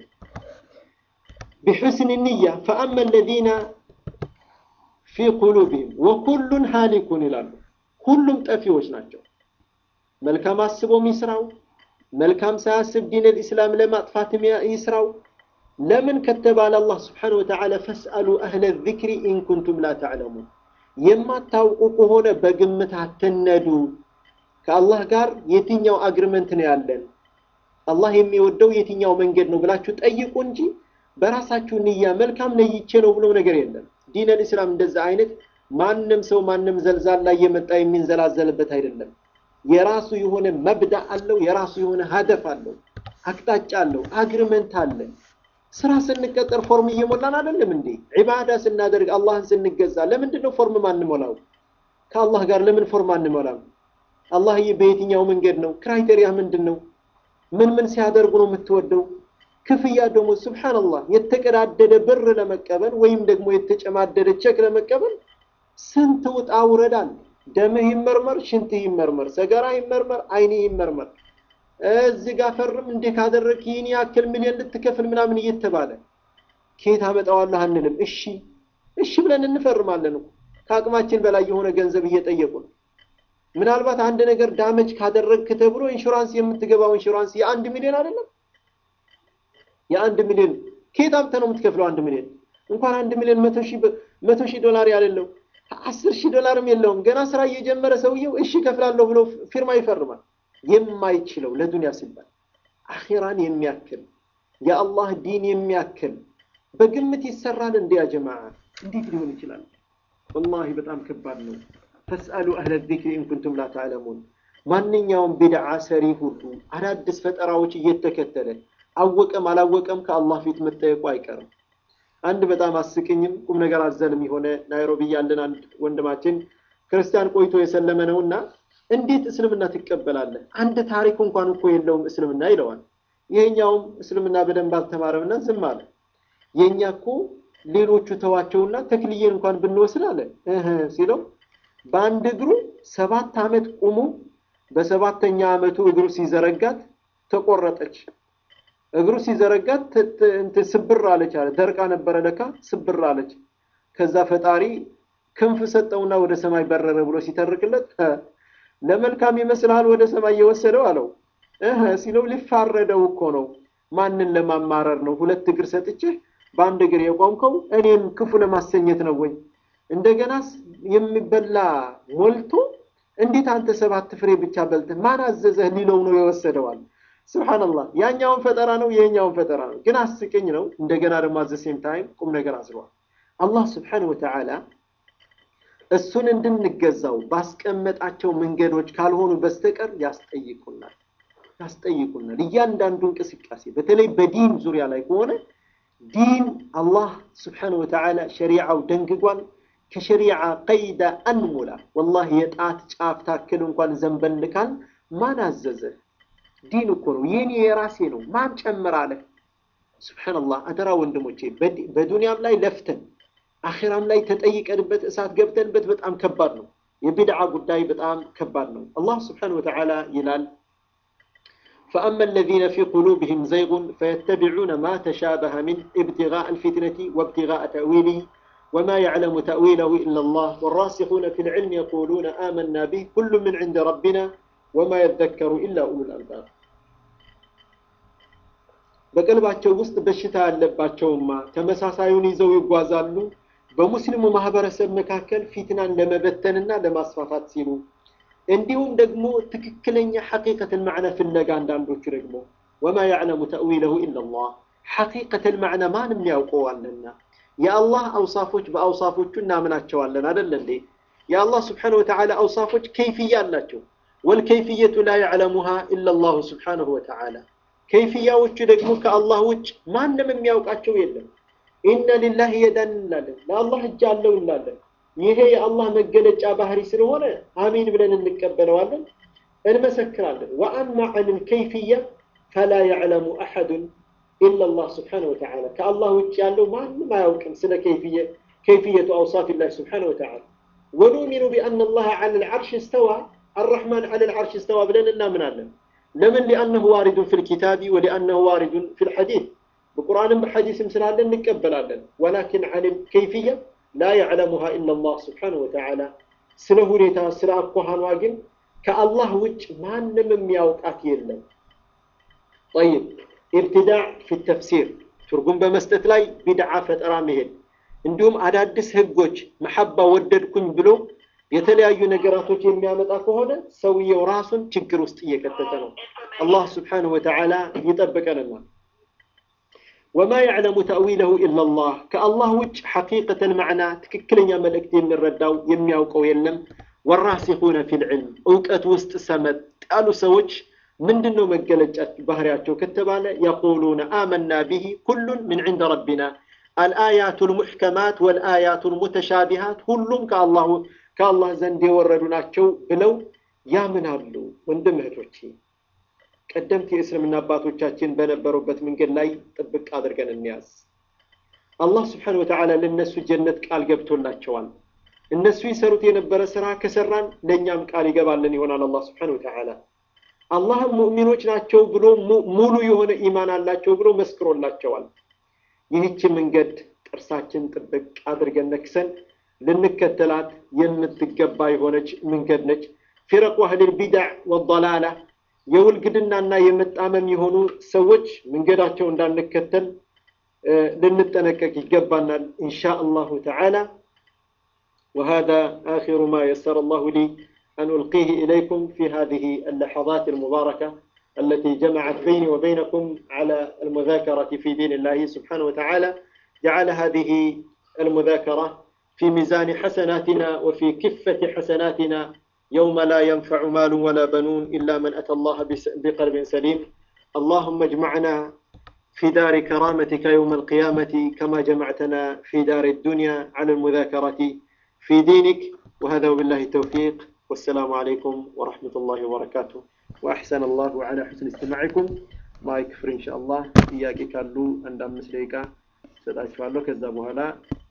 ቢሑስን ንያ ፈአማ አለዚነ ፊ ቁሉብህም ወኩሉን ሃሊኩን ይላሉ። ሁሉም ጠፊዎች ናቸው። መልካም አስቦ ይስራው፣ መልካም ሳያስብ ዲነል ኢስላም ለማጥፋት ይስራው። ለምን ከተባለ አላህ ስብሓነሁ ወተዓላ ፈስአሉ አህለ ዚክሪ ኢን ኩንቱም ላ ተዕለሙን፣ የማታውቁ ከሆነ በግምት አትነዱ። ከአላህ ጋር የትኛው አግሪመንት ነው ያለን፣ አላህ የሚወደው የትኛው መንገድ ነው ብላችሁ ጠይቁ እንጂ በራሳችሁ ንያ መልካም ነይቼ ነው ብሎ ነገር የለም። ዲነል ኢስላም እንደዛ አይነት ማንም ሰው ማንም ዘልዛላ እየመጣ የሚንዘላዘልበት አይደለም። የራሱ የሆነ መብዳ አለው። የራሱ የሆነ ሀደፍ አለው። አቅጣጫ አለው። አግሪመንት አለ። ስራ ስንቀጠር ፎርም እየሞላን አይደለም እንዴ? ዒባዳ ስናደርግ አላህን ስንገዛ ለምንድን ነው ፎርም ማንሞላው? ከአላህ ጋር ለምን ፎርም አንሞላም? አላህዬ በየትኛው መንገድ ነው? ክራይቴሪያ ምንድን ነው? ምን ምን ሲያደርጉ ነው የምትወደው? ክፍያ ደግሞ ሱብሓነላህ የተቀዳደደ ብር ለመቀበል ወይም ደግሞ የተጨማደደ ቼክ ለመቀበል ስንት ውጣ ውረድ አለ። ደምህ ይመርመር፣ ሽንትህ ይመርመር፣ ሰገራ ይመርመር፣ አይንህ ይመርመር። እዚህ ጋር ፈርም እንዴ ካደረግ ይህን ያክል ሚሊዮን ልትከፍል ምናምን እየተባለ ከየት አመጣዋለህ አንልም። እሺ እሺ ብለን እንፈርማለን እኮ ከአቅማችን በላይ የሆነ ገንዘብ እየጠየቁ ነው። ምናልባት አንድ ነገር ዳመጅ ካደረግክ ተብሎ ኢንሹራንስ የምትገባው ኢንሹራንስ የአንድ ሚሊዮን አይደለም። የአንድ ሚሊዮን ከየት አምጥተህ ነው የምትከፍለው? አንድ ሚሊዮን እንኳን አንድ ሚሊዮን መቶ ሺህ ዶላር ያሌለው አስር ሺህ ዶላርም የለውም። ገና ስራ እየጀመረ ሰውየው እሺ ከፍላለሁ ብሎ ፊርማ ይፈርማል። የማይችለው ለዱንያ ሲባል አኺራን የሚያክል የአላህ ዲን የሚያክል በግምት ይሰራል። እንዲ ያ ጀማዓ እንዴት ሊሆን ይችላል? ወላሂ በጣም ከባድ ነው። ፈስአሉ አህለ ዚክሪ ኢንኩንቱም ላ ተዕለሙን። ማንኛውም ቢድዓ ሰሪ ሁሉ አዳዲስ ፈጠራዎች እየተከተለ አወቀም አላወቀም ከአላህ ፊት መጠየቁ አይቀርም። አንድ በጣም አስቅኝም ቁም ነገር አዘልም የሆነ ናይሮቢ ያለን አንድ ወንድማችን ክርስቲያን ቆይቶ የሰለመ ነው እና እንዴት እስልምና ትቀበላለህ? አንድ ታሪክ እንኳን እኮ የለውም እስልምና ይለዋል። ይሄኛውም እስልምና በደንብ አልተማረምና ዝም አለ። የእኛ እኮ ሌሎቹ ተዋቸውና ተክልዬን እንኳን ብንወስድ አለ እህ ሲለው በአንድ እግሩ ሰባት ዓመት ቁሙ በሰባተኛ ዓመቱ እግሩ ሲዘረጋት ተቆረጠች። እግሩ ሲዘረጋት ስብር አለች አለ። ደርቃ ነበረ ለካ ስብር አለች። ከዛ ፈጣሪ ክንፍ ሰጠውና ወደ ሰማይ በረረ ብሎ ሲተርክለት ለመልካም ይመስልሃል ወደ ሰማይ የወሰደው አለው። እህ ሲለው ሊፋረደው እኮ ነው። ማንን ለማማረር ነው? ሁለት እግር ሰጥቼህ በአንድ እግር የቆምከው እኔም ክፉ ለማሰኘት ነው ወይ? እንደገናስ የሚበላ ሞልቶ እንዴት አንተ ሰባት ፍሬ ብቻ በልተህ ማን አዘዘህ ሊለው ነው የወሰደዋል። ስብሓንላህ ያኛውን ፈጠራ ነው ይሄኛውን ፈጠራ ነው፣ ግን አስቅኝ ነው። እንደገና ደግሞ አዘሴም ታይም ቁም ነገር አዝሏል። አላህ ስብሓን ወተዓላ እሱን እንድንገዛው ባስቀመጣቸው መንገዶች ካልሆኑ በስተቀር ያስጠይቁናል ያስጠይቁናል። እያንዳንዱ እንቅስቃሴ በተለይ በዲን ዙሪያ ላይ ከሆነ ዲን አላህ ስብሓን ወተዓላ ሸሪዓው ደንግጓል። ከሸሪዓ ቀይዳ አንሙላ ወላሂ የጣት ጫፍ ታክል እንኳን ዘንበል ካል ማን አዘዘ? ዲን እኮ ነው የኔ የራሴ ነው። ማን ጨምራለህ? ስብሓንላህ አደራ ወንድሞቼ፣ በዱንያም ላይ ለፍተን አኺራም ላይ ተጠይቀንበት እሳት ገብተንበት በጣም ከባድ ነው። የቢድዓ ጉዳይ በጣም ከባድ ነው። አላህ ስብሓነሁ ወተዓላ ይላል ፈአማ አለዚነ ፊ ቁሉብህም ዘይጉን ፈየተቢዑነ ማ ተሻበሀ ሚን ኢብቲጋእ አልፊትነቲ ወብቲጋእ ተእዊሊህ ወማ ያዕለሙ ተእዊለሁ ኢለላህ ወራሲኹነ ፊል ዒልም የቁሉነ አመና ቢህ ኩሉ ምን ዒንደ ረቢና ወማ የዘከሩ ኢላ ኡሉል አልባብ። በቀልባቸው ውስጥ በሽታ ያለባቸውማ ተመሳሳዩን ይዘው ይጓዛሉ በሙስሊሙ ማህበረሰብ መካከል ፊትናን ለመበተንና ለማስፋፋት ሲሉ እንዲሁም ደግሞ ትክክለኛ ሐቂቀተል ማዕና ፍለጋ አንዳንዶቹ ደግሞ ወማ ያዕለሙ ተእዊለሁ ኢለላህ ሐቂቀተል ማዕና ማንም ሊያውቀዋልና የአላህ አውሳፎች በአውሳፎቹ እናምናቸዋለን አደለ እንዴ የአላህ ስብሓነሁ ወተዓላ አውሳፎች ከይፍያ አላቸው ወልከይፍየቱ ላ ያዕለሙሃ ኢለላሁ ስብሓነሁ ወተዓላ ከይፍያዎቹ ደግሞ ከአላህ ውጭ ማንም የሚያውቃቸው የለም ኢነ ሊላህ የዳን እንላለን ለአላህ እጅ አለው እንላለን ይሄ የአላህ መገለጫ ባህሪ ስለሆነ አሚን ብለን እንቀበለዋለን እንመሰክራለን ወአማ አን ልከይፍያ ፈላ ያዕለሙ አሐዱን ኢላ ላህ ስብሓነ ወተዓላ ከአላህ ውጭ ያለው ማንም አያውቅም ስለ ከይፍየቱ አውሳፊላህ ስብሓነ ወተዓላ ወኑሚኑ ቢአነ ላህ ዐለ ልዓርሽ እስተዋ አራሕማን ዐለ ልዓርሽ እስተዋ ብለን እናምናለን። ለምን? ሊአነሁ ዋሪዱን ፊ ልኪታቢ ወሊአነሁ ዋሪዱን ፊ ልሐዲስ በቁርአንም በሐዲስም ስላለ እንቀበላለን። ወላኪን ዐን ከይፍያ ላ ያዕለሙሃ ኢላ ላህ ስብሓነሁ ወተዓላ ስለ ሁኔታ ስለ አኳኋኗ ግን ከአላህ ውጭ ማንም የሚያውቃት የለም። ጠይብ ኢብትዳዕ ፊ ተፍሲር ትርጉም በመስጠት ላይ ቢድዓ ፈጠራ መሄድ እንዲሁም አዳዲስ ህጎች መሐባ ወደድኩኝ ብሎ የተለያዩ ነገራቶች የሚያመጣ ከሆነ ሰውየው ራሱን ችግር ውስጥ እየከተተ ነው። አላህ ስብሓነሁ ወተዓላ ይጠብቀንና ወማ ያዕለሙ ተእዊለሁ ኢላላህ ከአላህ ውጭ ሐቂቀተል ማዕና ትክክለኛ መልእክት የሚረዳው የሚያውቀው የለም። ወራሲኹነ ፊል ዒልም እውቀት ውስጥ ሰመጥ ያሉ ሰዎች ምንድን ነው መገለጫ ባህሪያቸው ከተባለ የቁሉነ አመና ቢሂ ኩሉን ምን ዒንደ ረቢና አልአያቱ ልሙሕከማት ወልአያቱ ልሙተሻቢሃት ሁሉም ከአላህ ዘንድ የወረዱ ናቸው ብለው ያምናሉ። ወንድም እህቶቼ ቀደምት የእስልምና አባቶቻችን በነበሩበት መንገድ ላይ ጥብቅ አድርገን እንያዝ። አላህ ስብሓነሁ ወተዓላ ለእነሱ ጀነት ቃል ገብቶላቸዋል። እነሱ ይሰሩት የነበረ ስራ ከሰራን ለእኛም ቃል ይገባልን ይሆናል አላህ ስብሓነሁ ወተዓላ። አላህም ሙእሚኖች ናቸው ብሎ ሙሉ የሆነ ኢማን አላቸው ብሎ መስክሮላቸዋል። ይህች መንገድ ጥርሳችን ጥብቅ አድርገን ነክሰን ልንከተላት የምትገባ የሆነች መንገድ ነች። ፊረቁ አህሊል ቢድዕ ወደላላ የውልግድናና የመጣመም የሆኑ ሰዎች መንገዳቸው እንዳንከተል ልንጠነቀቅ ይገባናል ኢንሻ አላሁ ተዓላ وهذا آخر ما يسر الله لي أن ألقيه إليكم في هذه اللحظات المباركة التي جمعت بيني وبينكم على المذاكرة في دين الله سبحانه وتعالى جعل هذه المذاكرة في ميزان حسناتنا وفي كفة حسناتنا يوم لا ينفع مال ولا بنون إلا من أتى الله بقلب سليم اللهم اجمعنا في دار كرامتك يوم القيامة كما جمعتنا في دار الدنيا على المذاكرة في دينك وهذا وبالله التوفيق والسلام عليكم ورحمة الله وبركاته وأحسن الله على حسن استماعكم ما يكفر إن شاء الله إياك كالو عند أمس ليكا ستأشفع له كذا